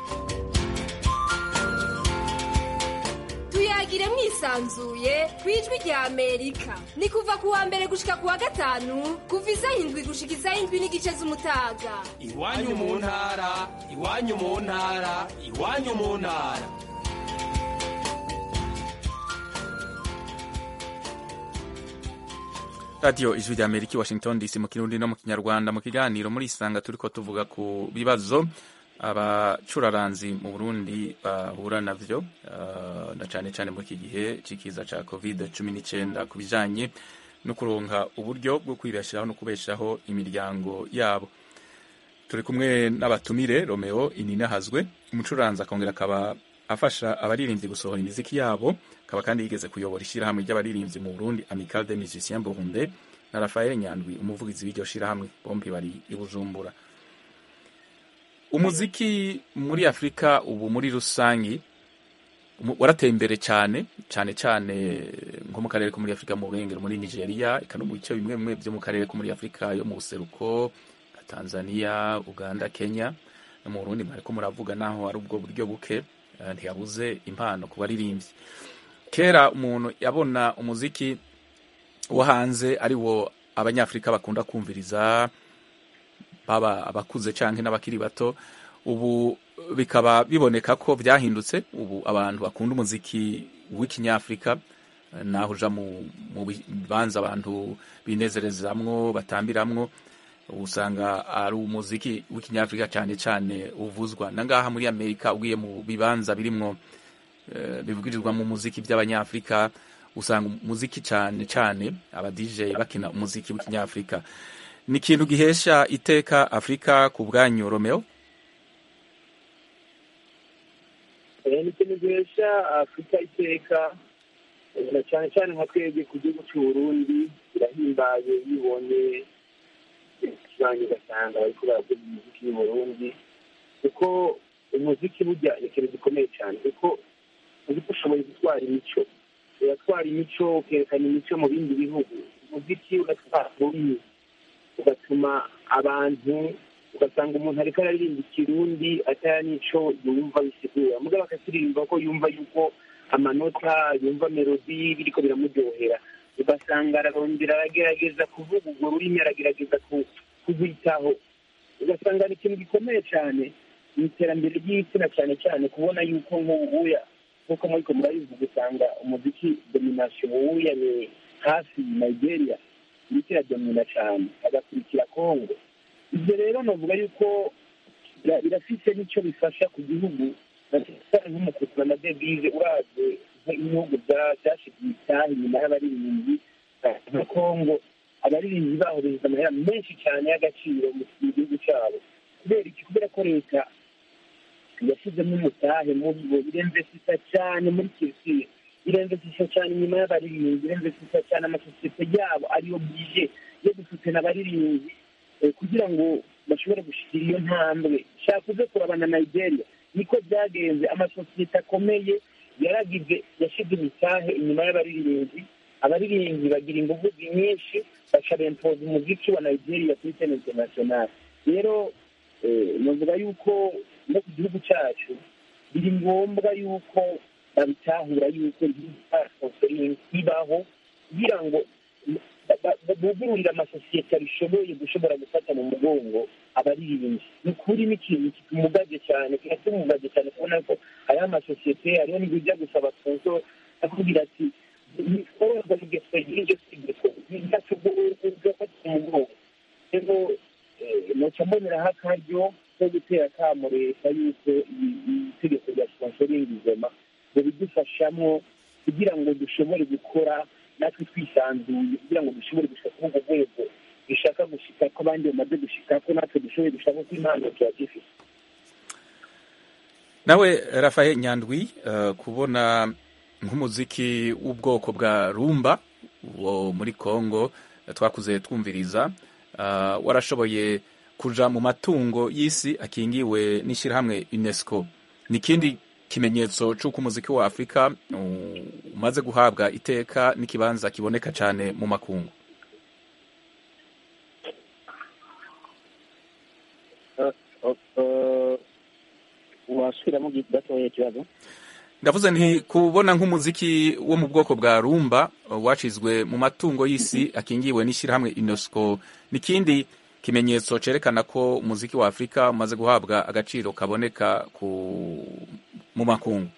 tuyagire mwisanzuye ku ijwi rya amerika ni kuva ku wa mbere gushika ku wa gatanu kuva isaha indwi gushika isaha indwi n'igice z'umutaga iwanyu mu ntara iwanyu mu ntara iwanyu mu ntara radiyo ijwi ry'amerika i washington dc mu kirundi no mu kinyarwanda mu kiganiro muri isanga turiko tuvuga ku bibazo abacuraranzi mu burundi bahura navyo uh, na cane cane muri iki gihe c'ikiza ca covid cumi n'icenda ku bijanye no kuronka uburyo bwo kwibeshaho no kubeshaho imiryango yabo turi kumwe n'abatumire romeo ininahazwe umucuranzi akongera akaba afasha abaririmbyi gusohora imiziki yabo akaba kandi yigeze kuyobora ishyirahamwe ry'abaririmbyi mu burundi amical de musiciens burunde na rafael nyandwi umuvugizi w'iryo shyirahamwe bombi bari i bujumbura umuziki muri afurika ubu muri rusangi umu- warateye imbere cyane cyane cyane nko mu karere ko muri afurika mu burengero muri nigeria eka no mu bice bimwe bimwe byo mu karere ko muri afurika yo mu buseruko nka tanzania uganda kenya no mu burundi mwariko muravuga naho ari ubwo buryo buke eh, ntiyabuze impano ku baririmbyi kera umuntu yabona umuziki wo hanze ari wo abanyafurika bakunda kumviriza baba abakuze canke n'abakiri bato ubu bikaba biboneka ko byahindutse ubu abantu bakunda umuziki w'ikinyafurika eh, naho uja mu mu bibanza abantu binezerezamwo batambiramwo usanga ari umuziki w'ikinyafurika cyane cyane uvuzwa na ngaha muri amerika ugiye mu bibanza birimwo eh, bivugirizwamo umuziki by'abanyafurika usanga umuziki cyane cyane aba DJ bakina umuziki w'ikinyafurika ni ikintu gihesha iteka afurika ku bwanyu romeo Eh, ni ikintu gihesha afurika iteka eh, na cyane cyane nka twebwe ku gihugu cy'uburundi birahimbaye bibonye ikibanyi ugasanga bariko baravuga umuziki y'uburundi kuko umuziki burya ni ikintu gikomeye cyane kuko umuziki ushoboye gutwara imico uratwara imico ukerekana imico mu bindi bihugu umuziki uratwara ururimi ugatuma abantu ugasanga umuntu ariko araririmba ikirundi ataya n'ico yumva bisigura mugabo akakiririmba ko yumva yuko amanota yumva melodi biriko biramuryohera ugasanga ararondera aragerageza kuvuga urwo rurimi aragerageza ku- kuzitaho ugasanga ni ikintu gikomeye cyane mu iterambere ry'igitsina cyane cyane kubona yuko nk'ubuya nk'uko muriko murabivuga usanga umuziki domination ubuya ni hafi nigeria iriko iradomina cyane hagakurikira congo ibyo rero navuga yuko bira- birafise n'icyo bifasha ku gihugu na cyane nk'umukutu na devize uraze nk'ibihugu bya- byashigiye itaha inyuma y'abaririmbyi eh, nka congo abaririmbyi baho binjiza amahera menshi cyane y'agaciro mu mu gihugu cyabo kubera iki kubera ko leta yashyizemo umutahe muri bo iremvesisa cyane muri kirisiye iremvesisa cyane inyuma y'abaririmbyi iremvesisa cyane amasosiyete yabo ariyo bwije yo gusutena abaririmbyi eh, kugira ngo bashobore gushyikira iyo ntambwe shaka uze kurabana nigeria niko byagenze amasosiyete akomeye yaragize yashyize imitahe inyuma y'abaririmbyi abaririmbyi bagira ingufu nyinshi baca bempoza umuziki wa nigeria kuri sene international rero eh, navuga yuko no ku gihugu cyacu biri ngombwa yuko babitahura yuko sponsoring ibaho kugira ngo ba- ba- bugururira amasosiyete abishoboye gushobora gufata mu mugongo abaririmbyi ni ukuri ni ikintu kitumugaje cyane kiratumugaje cyane kubona ko hariho amasosiyete hariho n'ibijya gusaba sponsor akubwira ati ntikororwa n'ingeso y'iryo tegeko ntacugafata mu mugongo rero eh, noca mboneraho akaryo ko gutera akamo leta yuko iri- iri tegeko rya sponsoring izoma ngo bidufashamo kugira ngo dushobore gukora natwe twisanzuye kugira ngo dushobore gushika kuri urwo rwego dushaka gushika ko abandi bamaze gushika ko natwe dushoboye gushaka ko impano tuba dufite nawe rafael nyandwi eh, kubona nk'umuziki w'ubwoko bwa rumba wo muri congo eh, twakuze twumviriza eh, warashoboye kuja mu matungo y'isi akingiwe n'ishyirahamwe unesco ni ikindi kimenyetso c'uko umuziki wa afurika uh, umaze guhabwa iteka n'ikibanza kiboneka cyane mu makungu wasubiramo gatoya ikibazo ndavuze nti kubona nk'umuziki wo mu bwoko bwa rumba uh, wacizwe mu matungo y'isi akingiwe n'ishyirahamwe unesco ni ikindi kimenyetso cerekana ko umuziki wa afurika umaze guhabwa agaciro kaboneka ku mu makungu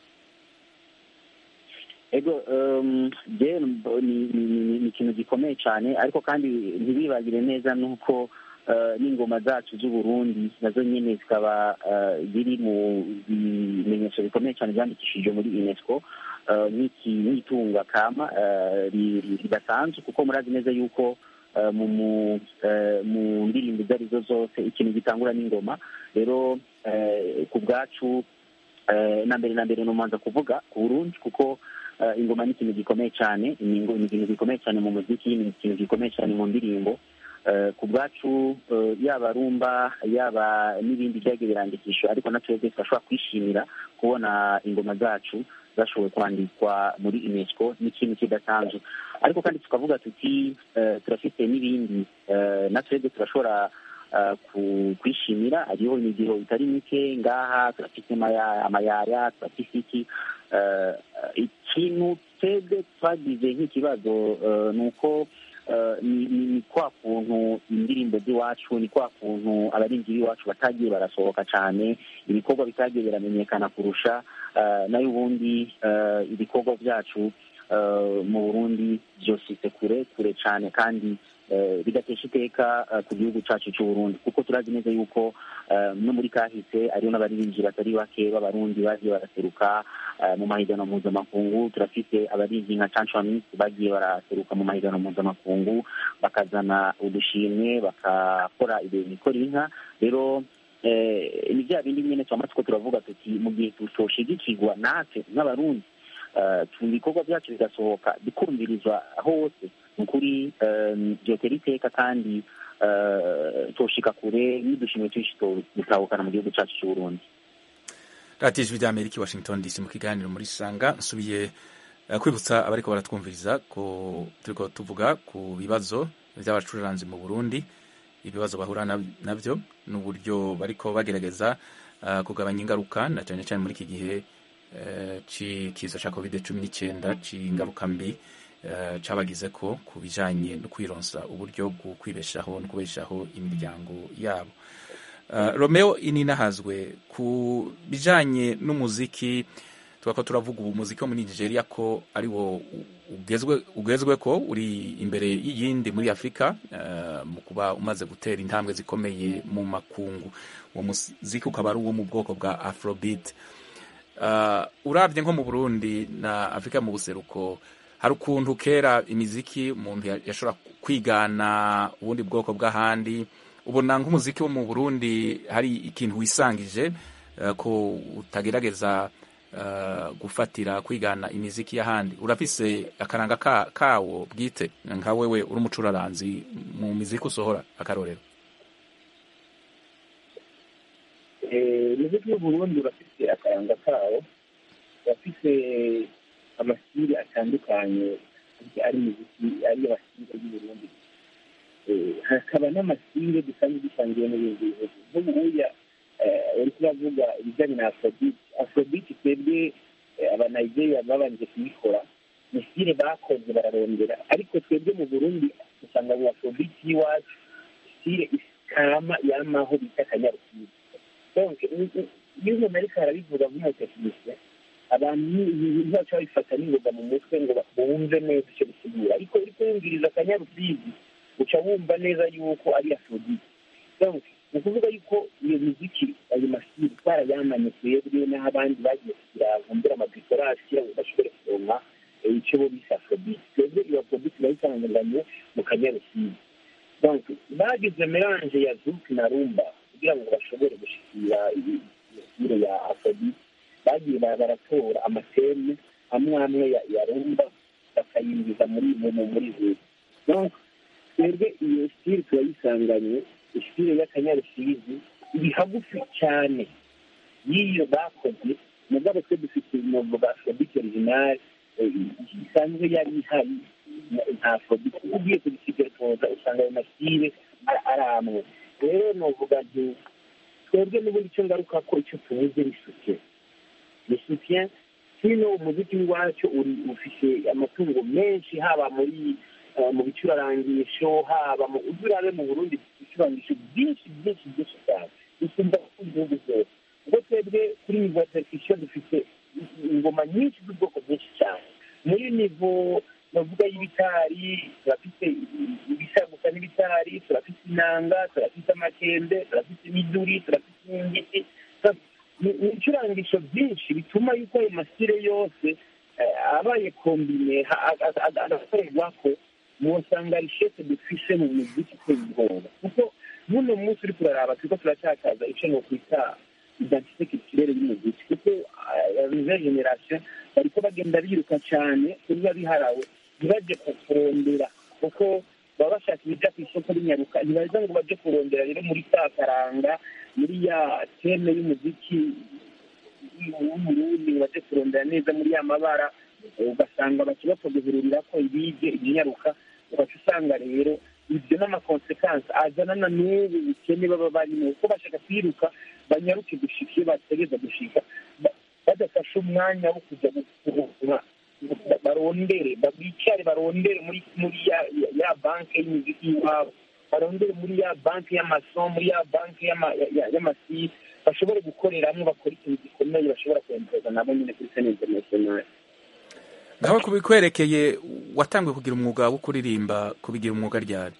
ego um, je mbo- ni ni- ni- ni ikintu gikomeye cyane ariko kandi ntibibagire neza nuko uh, n'ingoma zacu z'uburundi nazo nyene zikaba uh, ziri mu bimenyetso bikomeye cyane byandikishijwe muri unesco uh, n'iki n'itunga kama uh, ri- ri- ridasanzwe kuko murazi neza yuko uh, mu mu uh, mu ndirimbo izo arizo zose ikintu gitangura n'ingoma rero uh, ku bwacu eh, na mbere na mbere numanza kuvuga ku burundi kuko eh, ingoma ni ikintu gikomeye cyane ni ingo- ni ikintu gikomeye cyane mu muziki ni ikintu gikomeye cyane mu ndirimbo Eh, ku bwacu eh, yaba rumba yaba n'ibindi byagiye birandikishwa ariko na twebwe turashobora kwishimira kubona ingoma zacu zashoboye kwandikwa muri unesco ni ikintu kidasanzwe ariko kandi tukavuga tuti eh, turafite n'ibindi eh, na twebwe turashobora uh, ku- kwishimira hariho imigiro itari mike ngaha turafite amaya- amayaya turafite iki uh, ikintu twebwe twagize nk'ikibazo uh, ni uko uh, ni, ni, ni kwa kuntu indirimbo z'iwacu ni kwa kuntu abarinzi b'iwacu batagiye barasohoka cyane ibikorwa bitagiye biramenyekana kurusha uh, nayo ubundi uh, ibikorwa byacu uh, mu burundi byositse kure kure cyane kandi eh, bigatesha iteka eh, ku gihugu cyacu cy'uburundi kuko turazi neza yuko eh, no muri kahise hariho n'abaririmbyi batari bake b'abarundi bagiye baraseruka eh, mu mahiganwa mpuzamakungu turafite abaririmbyi nka cancamis bagiye baraseruka mu mahiganwa mpuzamakungu bakazana udushimwe bakakora ibintu ikora inka rero eh, ni bya bindi nyine twamatsiko turavuga tuti mu gihe tutoshigikirwa natwe nk'abarundi eh, tu- ibikorwa byacu bigasohoka bikumvirizwa hose ni ukuri eh, byotera iteka kandi eh, toshika kure n'udushimwe twinshi to- dutahukana mu gihugu cyacu cy'uburundi radiyo ijwi ry'amerika i washington dc mu kiganiro muri sanga nsubiye eh, kwibutsa abariko baratwumviriza ko turiko tuvuga ku bibazo by'abacuranzi mu burundi ibibazo bahura na- navyo n'uburyo bariko bagerageza eh, kugabanya ingaruka na cyane cyane muri iki gihe eh, c'ikiza ca covid cumi n'icyenda c'ingaruka mbi eh, cabagize ko ku bijanye no kwironsa uburyo bwo kwibeshaho no kubeshaho imiryango yabo Uh, Romeo ininahazwe ku bijanye n'umuziki twako turavuga ubu muziki wo muri Nigeria ko ari wo ugezwe ugezwe ko uri imbere y'iyindi muri Afrika uh, mu kuba umaze gutera intambwe zikomeye mu makungu uwo muziki ukaba ari uwo mu bwoko bwa Afrobeat uh, uravye nko mu Burundi na Afrika mu buseruko hari ukuntu kera imiziki umuntu ya- yashobora kwigana ubundi bwoko bw'ahandi ubona nk'umuziki wo mu burundi hari ikintu wisangije eh, ko utagerageza eh, gufatira kwigana imiziki y'ahandi urafise akaranga ka, kawo bwite nka wewe uri umucuraranzi mu miziki usohora akarorero Eh, umuziki w'uburundi urafite akaranga kawo urafite amasiri atandukanye ari imiziki ari amasire y'uburundi Eh, hakaba n'amasire dusanzwe dusangiye n'ibindi bihugu nk'ubuya uri kuravuga ibijyanye na afrobeat afrobeat twebwe eh, abanigeria babanje kuyikora ni stile bakoze bararondera ariko twebwe mu burundi usanga mu afrobeat y'iwacu stile ikama yamaho bita akanyarukiza donc i- i- iyo umuntu ariko arabivuga nk'umutekinisiye abantu ntibaca babifata n'ingoga mu mutwe ngo bumve neza icyo bisigura ariko uriko wumviriza akanyarusizi uca wumva neza yuko ari afrobeat donc ni ukuvuga yuko iyo miziki ayo masiri twarayamanye twebwe n'aho abandi bagiye kugira bumbura amadekorasi kugira ngo bashobore kuronka eh, icyo bo bise afrobeat twebwe iyo afrobeat bayisanganye mu kanyarusizi donc bagize melange ya zouk na rumba kugira ngo bashobore gushikira iyi- iyo style ya afrobeat bagiye ba- baratora amateme amwe amwe ya ya rumba bakayinjiza muri mu- muri zouk donc twebwe iyo style turayisanganye style y'akanyarusizi iri hagufi cyane y'iyo bakoze mugabo twe dufite novuga afrobeat original eh, isanzwe yari ihari nta afrobeat ugiye kubisigaza usanga ayo masire ari- ari amwe rero novuga nti twebwe n'ubundi icyo ngaruka ko icyo tubuze ni soutien ni soutien hino umuziki w'iwacu uri ufite amatungo menshi haba muri eh, mu bicurarangisho haba mu ujya urabe mu burundi ibicurangisho byinshi byinshi byinshi cyane usumba ku gihugu byose ubwo twebwe kuri nivo ya percussion dufite ingoma nyinshi z'ubwoko bwinshi cyane muri nivo bavuga y'ibitari turafite ibisa gusa n'ibitari turafite inanga turafite amakembe turafite imiduri turafite n'ingiti ni ni ibicurangisho byinshi bituma yuko ayo masire yose eh, abaye kombine ha- a- a- a- agakorerwa ko mwosanga rishete dufise mu muziki uteye ubwoba kuko n'uno munsi uri kuraraba turiko turatakaza ico nokwita identite culturelle y'umuziki kuko nouvelle generation bariko bagenda biruka cane kubiba biharawe ntibaje ku- kurondera kuko baba bashaka ibija ku isoko rinyaruka ntibaza ngo baje kurondera rero muri ka karanga muri ya teme y'umuziki w'umurundi baje kurondera neza muri ya mabara ugasanga baca bapfa guhururira ko ibije ibinyaruka ugaca usanga rero ibyo n'amakonsekansi azanana n'ubu bukene baba barimo kuko bashaka kwiruka banyaruke gushika iyo bategereza gushika ba- badafashe umwanya wo kujya gukurura barondere bicare barondere muri muri ya ya- ya banki y'imiziki y'iwabo barondere muri ya banki y'amaso muri ya banki y'ama- ya- ya- y'amasi bashobore gukoreramo bakora ikintu gikomeye bashobora kwemeza nabo nyine kuri sene interinasiyonali ngaho kubikwerekeye watangiye kugira umwuga wo kuririmba kubigira umwuga ryari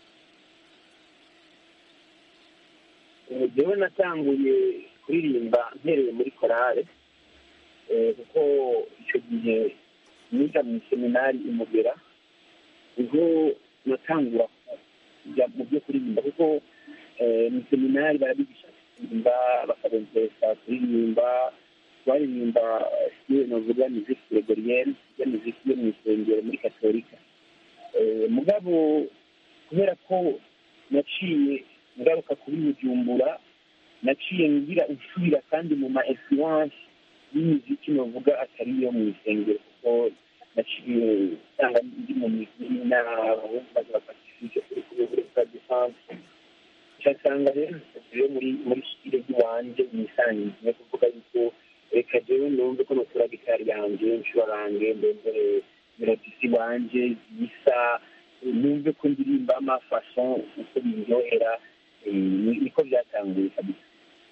Eh, jewe natanguye kuririmba mpereye muri korale eh, kuko icyo gihe niga mu seminari imugera niho natangura kujya mu byo kuririmba kuko eh, mu seminari barabigisha kuririmba bakabemperesa kuririmba baririmba siyo novuga muziki gregorienne ya muziki yo mu isengero muri katolika Eh, mugabo kubera ko naciye ngaruka kuri bujumbura naciye ngira insubira kandi mu ma influence y'imiziki novuga atari iyo mu isengero kuko naciye usanga ndi mu miziki n'abaza bapasifike kuri kuri buri bwa defanse nsanga rero rero muri muri stile ry'iwanje nisangiye kuvuga yuko reka jewe numve ko notura gitari yanje ncurarange ndembere melodisi wanje zisa numve ko ndirimba amafason uko biryohera eh, ni- niko byatanguye kabisa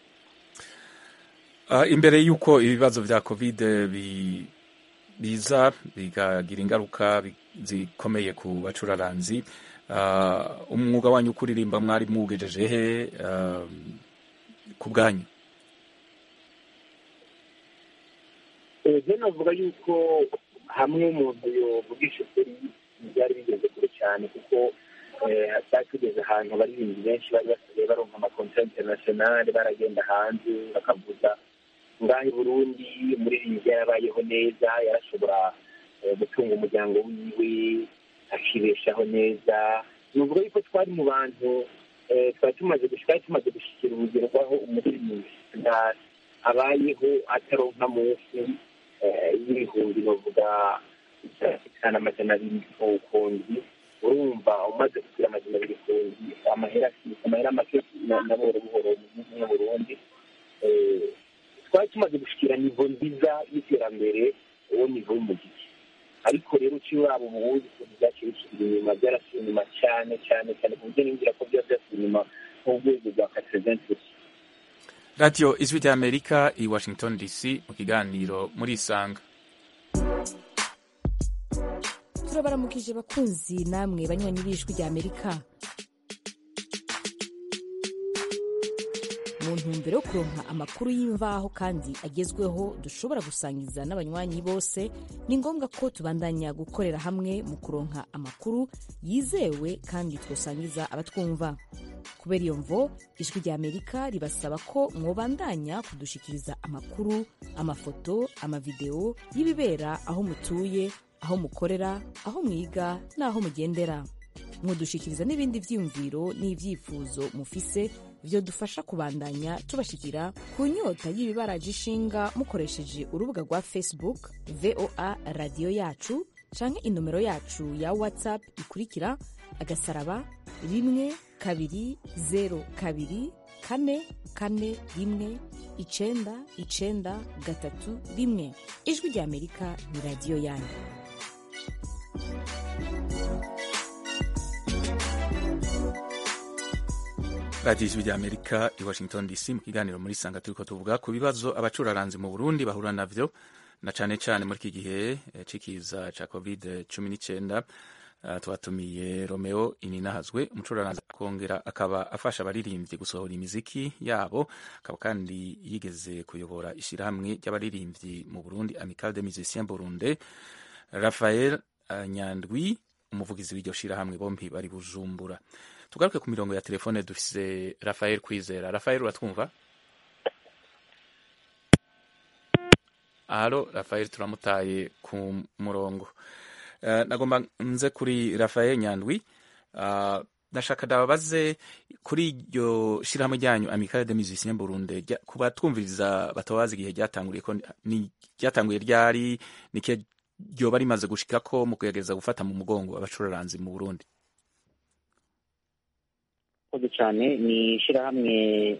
Ah, imbere y'uko ibibazo vya covid bi- biza bikagira ingaruka bi- zikomeye ku bacuraranzi ah, umwuga wanyu wo kuririmba mwari mwugejeje he ah, ku bwanyu ejo navuga yuko hamwe umuntu yovugisha ukuri byari bigeze kure cyane kuko eh, twari tugeze ahantu abaririmbyi benshi bari basigaye baronka amakontra interinasiyonali baragenda hanze bakavuza ngaha i burundi umuririmbyi yarabayeho neza yarashobora eh, gutunga umuryango wiwe akibeshaho neza nuvuga yuko twari mu bantu eh, twari tumaze gush- twari tumaze gushyikira urugero rw'aho umuririmbyi nta- abayeho ataronka munsi eh, y'ibihumbi bavuga itanu amajana abiri ku kundi urumva umaze kugira amajana abiri kundi amahera amahera make na- na buhoro buhoro mu gihugu nk'u burundi Eh, twari tumaze gushikira nivo nziza y'iterambere uwo nivo y'umuziki ariko rero uciye uraba ubundi ukuntu byaciye bisubira inyuma byarasubiye inyuma cyane cyane cyane ku buryo ninjira ko byaba byasubiye inyuma nk'urwego rwa katereventi radiyo ijwi ry'amerika i washington dc mu kiganiro muri isanga turabaramukije bakunzi namwe banywanyi b'ijwi ry'amerika mu ntumbero yo kuronka amakuru y'imvaho kandi agezweho dushobora gusangiza n'abanywanyi bose ni ngombwa ko tubandanya gukorera hamwe mu kuronka amakuru yizewe kandi twosangiza abatwumva kubera iyo mvo ijwi ry'amerika ribasaba ko mwobandanya kudushikiriza amakuru amafoto amavideo y'ibibera aho mutuye aho mukorera aho mwiga n'aho mugendera mudushikiriza n'ibindi vyiyumviro n'ivyifuzo mufise vyo dufasha kubandanya tubashikira ku nyota y'ibibaraje ishinga mukoresheje urubuga rwa facebook voa radiyo yacu canke inomero yacu ya whatsapp ikurikira agasaraba rimwe kabiri zero kabiri kane kane rimwe icenda icenda gatatu rimwe ijwi rya amerika ni radiyo yanyu radiyo ijwi ry'amerika i washington dc mu kiganiro muri sanga turiko tuvuga ku bibazo abacuraranzi mu burundi bahura navyo na cane cane muri iki gihe eh, c'ikiza ca covid cumi n'icenda uh, twatumiye romeo ininahazwe umucuraranzi akongera akaba afasha abaririmbyi gusohora imiziki yabo akaba kandi yigeze kuyobora ishirahamwe ry'abaririmbyi mu burundi amical de musiciens burundais rafael uh, nyandwi umuvugizi w'iryo shirahamwe bompi bari bujumbura tugaruke ku mirongo ya telefone dufise rafael kwizera rafael uratwumva halo rafael turamutaye ku murongo uh, nagomba nze kuri rafael nyandwi uh, ndashaka ndababaze kuri iryo shirahamwe ryanyu amicale de musicien burundi ku batwumviriza batabazi igihe ryatanguriye ko ni ryatanguye ryari nike ryoba rimaze gushikako mu kugerageza gufata mu mugongo abacuraranzi mu burundi murakoze cyane ni ishyirahamwe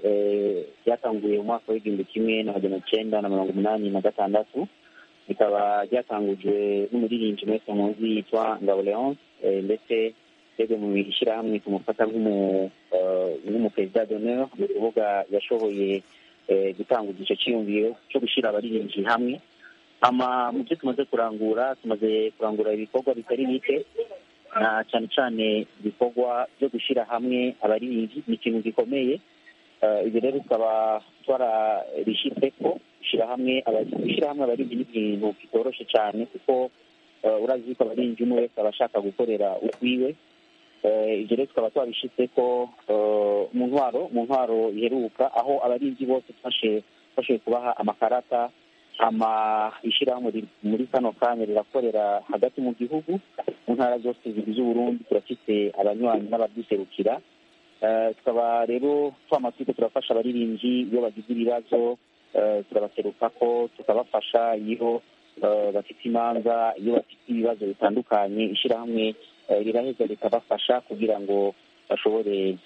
ryatanguye mu mwaka w'igihumbi kimwe na magana cyenda na mirongo umunani na gatandatu rikaba ryatangujwe n'umuririmbyi mwese muzi yitwa ngabo leonce ndetse twebwe mu ishyirahamwe tumufata nk'umuperezida d'honneur ni ukuvuga yashoboye gutanguza icyo cyiyumviro cyo gushyira abaririmbyi hamwe ama mu byo tumaze kurangura tumaze kurangura ibikorwa bitari bike na cyane cyane ibikorwa byo gushyira hamwe abaririmbyi ni ikintu gikomeye ibyo rero tukaba twarabishyize ko gushyira hamwe gushyira hamwe abaririmbyi ni ikintu kitoroshye cyane kuko urazi ko abaririmbyi umwe wese aba ashaka gukorera ukwiwe ibyo rero tukaba twabishyize ko mu ntwaro mu ntwaro iheruka aho abaririmbyi bose twashoboye kubaha amakarata ama ishyirahamwe muri kano kanya rirakorera hagati mu gihugu mu ntara zose zigize uburundi turafite abanywanyi n'abaduserukira tukaba rero twama turiko turafasha abaririmbyi iyo bagize ibibazo turabaseruka ko tukabafasha iyo bafite imanza iyo bafite ibibazo bitandukanye ishyirahamwe riraheza rikabafasha kugira ngo bashobore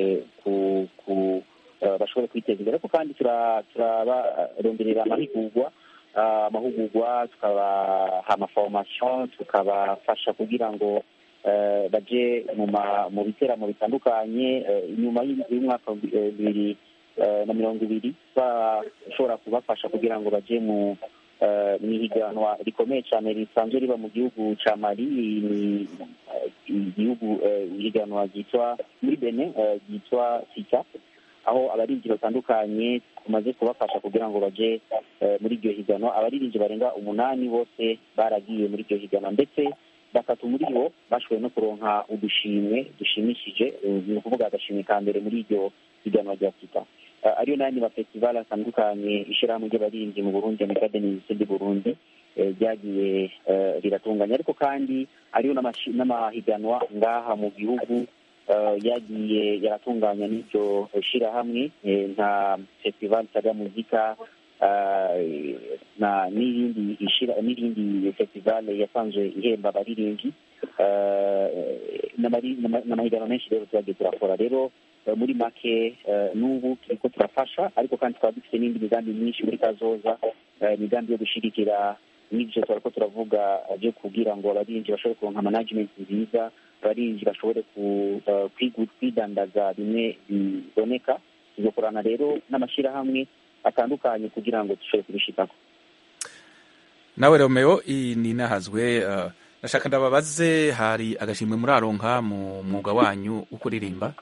ku ku bashobore kwiteza imbere ariko kandi turabaronderera amahugurwa amahugurwa tukabaha amaforomasiyo tukabafasha kugira ngo baje mu biteramo bitandukanye inyuma y'umwaka bibiri na mirongo ibiri bashobora kubafasha kugira ngo baje mu mu ihiganwa rikomeye cyane risanzwe riba mu gihugu cya mali ni igihugu ihiganwa ryitwa muri bene ryitwa sita aho abaririmbyi batandukanye tumaze kubafasha kugira ngo baje muri iryo higanwa abaririmbyi barenga umunani bose baragiye muri iryo higanwa ndetse batatu muri bo bashoboye no kuronka udushimwe dushimishije ni ukuvuga agashimwe ka mbere muri iryo higanwa rya sita ariyo n'ayandi mafestivali atandukanye ishyirahamwe ry'abaririmbyi mu burundi amekademisi di burundi ryagiye riratunganya ariko kandi ariyo n'amahiganwa ngaha mu gihugu yagiye yaratunganya n'iryo shyirahamwe nka festival saga muzika n'irindi n'irindi festival yasanzwe ihemba abaririmbyi n'amahiganwa menshi rero turagiye turakora rero muri make n'ubu turiko turafasha ariko kandi tukaba dufite n'indi migambi myinshi muri kazoza imigambi yo gushyigikira n'ibyo turiko turavuga byo kugira ngo abarinzi bashobore kuronka management nziza abarinzi bashobore ku- eh, kwigu- kwidandaza bimwe biboneka tugakorana rero n'amashyirahamwe atandukanye kugira ngo dushobore kubishikako nawe romeo iyi ni inahazwe uh, ndashaka ndababaze hari agashimwe muraronka mu mwuga wanyu wo kuririmba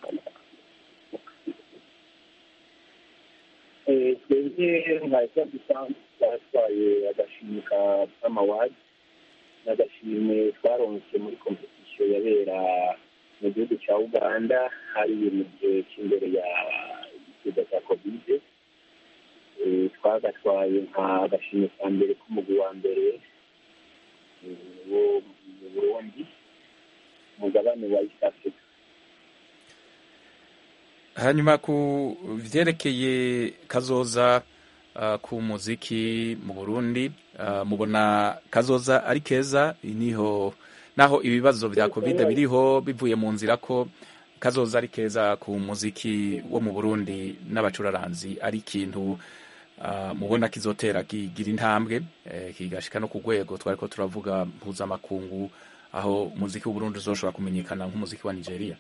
Eh, twebwe nka esabu dusanzwe twatwaye agashimwe ka amawadi n'agashimwe twaronse muri kompetisiyo yabera mu gihugu cya uganda hari mu gihe cy'imbere ya ikiza cya kovide Eh, twagatwaye nka agashimwe ka mbere k'umugwi wa mbere eh, wo mu burundi umugabane wa east africa hanyuma ku vyerekeye kazoza uh, ku muziki mu burundi uh, mubona kazoza ari keza niho naho ibibazo vya covid biriho bivuye mu nzira ko kazoza ari keza ku muziki wo mu burundi n'abacuraranzi ari ikintu uh, mubona kizotera kigira intambwe eh, kigashika no ku rwego twariko turavuga mpuzamakungu aho umuziki w'uburundi uzoshobora kumenyekana nk'umuziki wa nigeria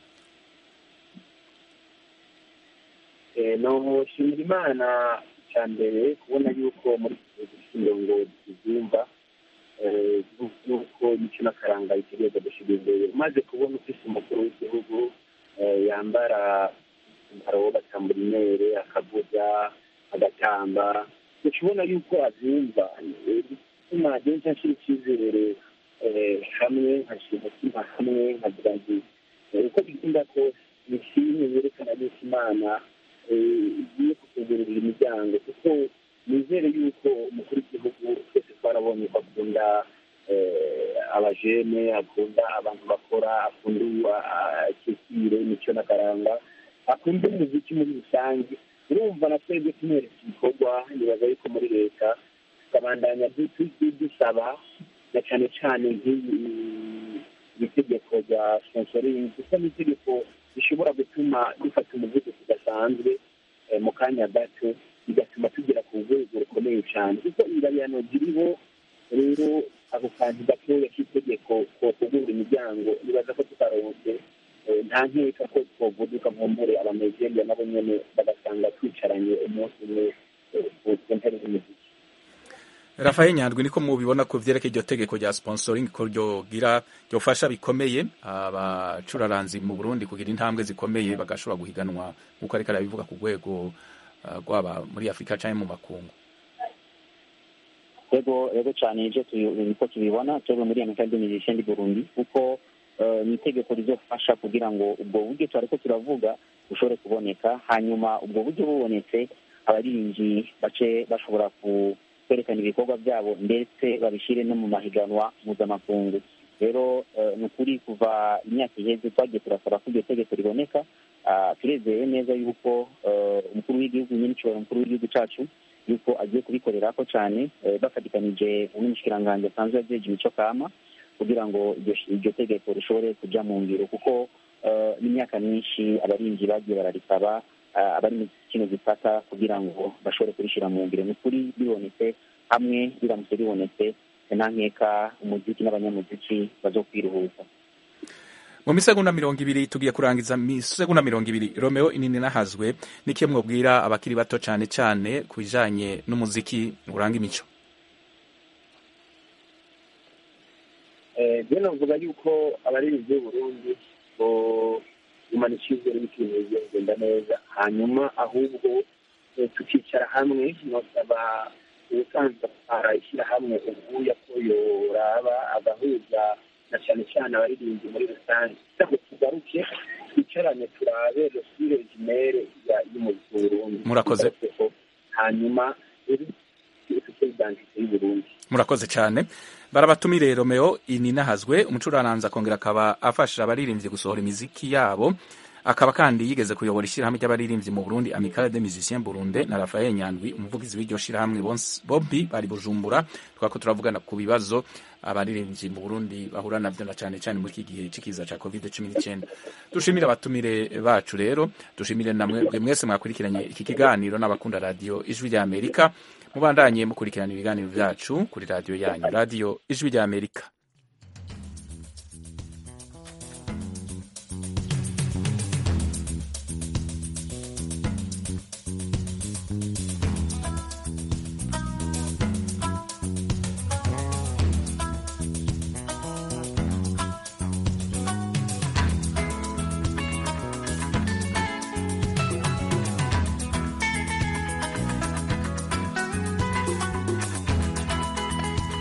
Eh, noshimira imana cya mbere kubona yuko muri iki mirongo tubyumva eh, yuko imico n'akaranga bitegereza gushyira imbere umaze kubona ufise umukuru w'igihugu eh, yambara umwambaro w'agatamburinere akavuga agatamba ukibona yuko abyumva eh, bituma agenda ashyira icyizere eh, hamwe nkashyira umutima hamwe nkagira nti eh, uko bigenda kose ni filime yerekana yuko imana igiye kutugururira imiryango kuko nizere yuko umukuru w'igihugu twese twarabonye ko akunda eh, abajene akunda abantu bakora akunda kekire imico n'akaranga akunda umuziki muri rusange urumva na twebwe tumwereka ibikorwa nibaza yuko muri leta tukabandanya du- du- dusaba na cyane cyane nk'iyi itegeko rya sponsoring kuko ni itegeko rishobora gutuma dufata umuvuduko udasanzwe eh, mu kanya gato bigatuma tugera ku rwego rukomeye cyane kuko ingabirano ziriho rero ako kantu gatoya k'itegeko kotugurura imiryango nibaza ko tutaronse eh, nta nkeka ko twovuduka nkumbure abanezerwa nabo nyene bagasanga twicaranye umunsi umwe eh, ku ku ntebe y'umuziki Rafael Nyandwi niko mubibona ko vyerekeye iryo tegeko rya sponsoring ko ryogira ryofasha bikomeye abacuraranzi mu Burundi kugira intambwe zikomeye bagashobora guhiganwa nkuko ariko arabivuga ku rwego uh, rwaba muri Afrika canke mu makungu rego rego cyane ibyo niko tubibona twebwe muri amerika y'imigisha ndi burundi kuko eh, ni itegeko rizofasha kugira ngo ubwo buryo twariko turavuga bushobore kuboneka hanyuma ubwo buryo bubonetse abaririmbyi bace bashobora ku- kwerekana ibikorwa byabo ndetse babishyire no mu mahiganwa mpuzamakungu rero eh, ni ukuri kuva imyaka iheze twagiye turasaba ko iryo tegeko riboneka Ah, turezeye neza yuko eh, umukuru w'igihugu nyine nshobora umukuru w'igihugu cacu yuko agiye kubikorerako cyane eh, bafatikanije n'umushikiranganji asanzwe ajeje imico kama kugira ngo iryo sh- iryo tegeko rishobore kuja mu ngiro kuko eh, n'imyaka myinshi abarinzi bagiye bararisaba ah, abari mu kino gifata kugira ngo bashobore kurishira mu ngiro ni ukuri bibonetse hamwe biramutse bibonetse nta nkeka umuziki n'abanyamuziki bazokwiruhuza mu misegonda mirongo ibiri tugiye kurangiza misegonda mirongo ibiri Romeo inini nahazwe niki mwobwira abakiri bato cane cane ku bijanye n'umuziki uranga imico byo navuga yuko abaririmbyi b'uburundi gumana icyizere b'ikintu bigiye kugenda neza hanyuma ahubwo eh, tukicara hamwe nosaba ubusanzwe atwara ishyirahamwe ubuya ko yoraba agahuza na cyane cyane abaririmbyi muri rusange kugira ngo tugaruke twicarane turabe resire jimere y'umuziki w'uburundi Murakoze. hanyuma dufite identite y'uburundi murakoze cyane barabatumire Romeo ininahazwe umucuraranzi akongera akaba afasha abaririmbyi gusohora imiziki yabo akaba kandi yigeze kuyobora ishyirahamwe ry'abaririmbyi mu Burundi Amicale des Musiciens Burundais na Raphael Nyandwi umuvugizi w'iryo shyirahamwe bonse- bombi bari Bujumbura twako turavugana ku bibazo abaririmbyi mu Burundi bahura navyo na cyane cyane muri iki gihe c'ikiza ca COVID-19 dushimire abatumire bacu rero dushimire namwe mwese mwakurikiranye iki kiganiro n'abakunda radio ijwi rya Amerika mubandanye mukurikirana ibiganiro byacu kuri radiyo yanyu radiyo ijwi rya amerika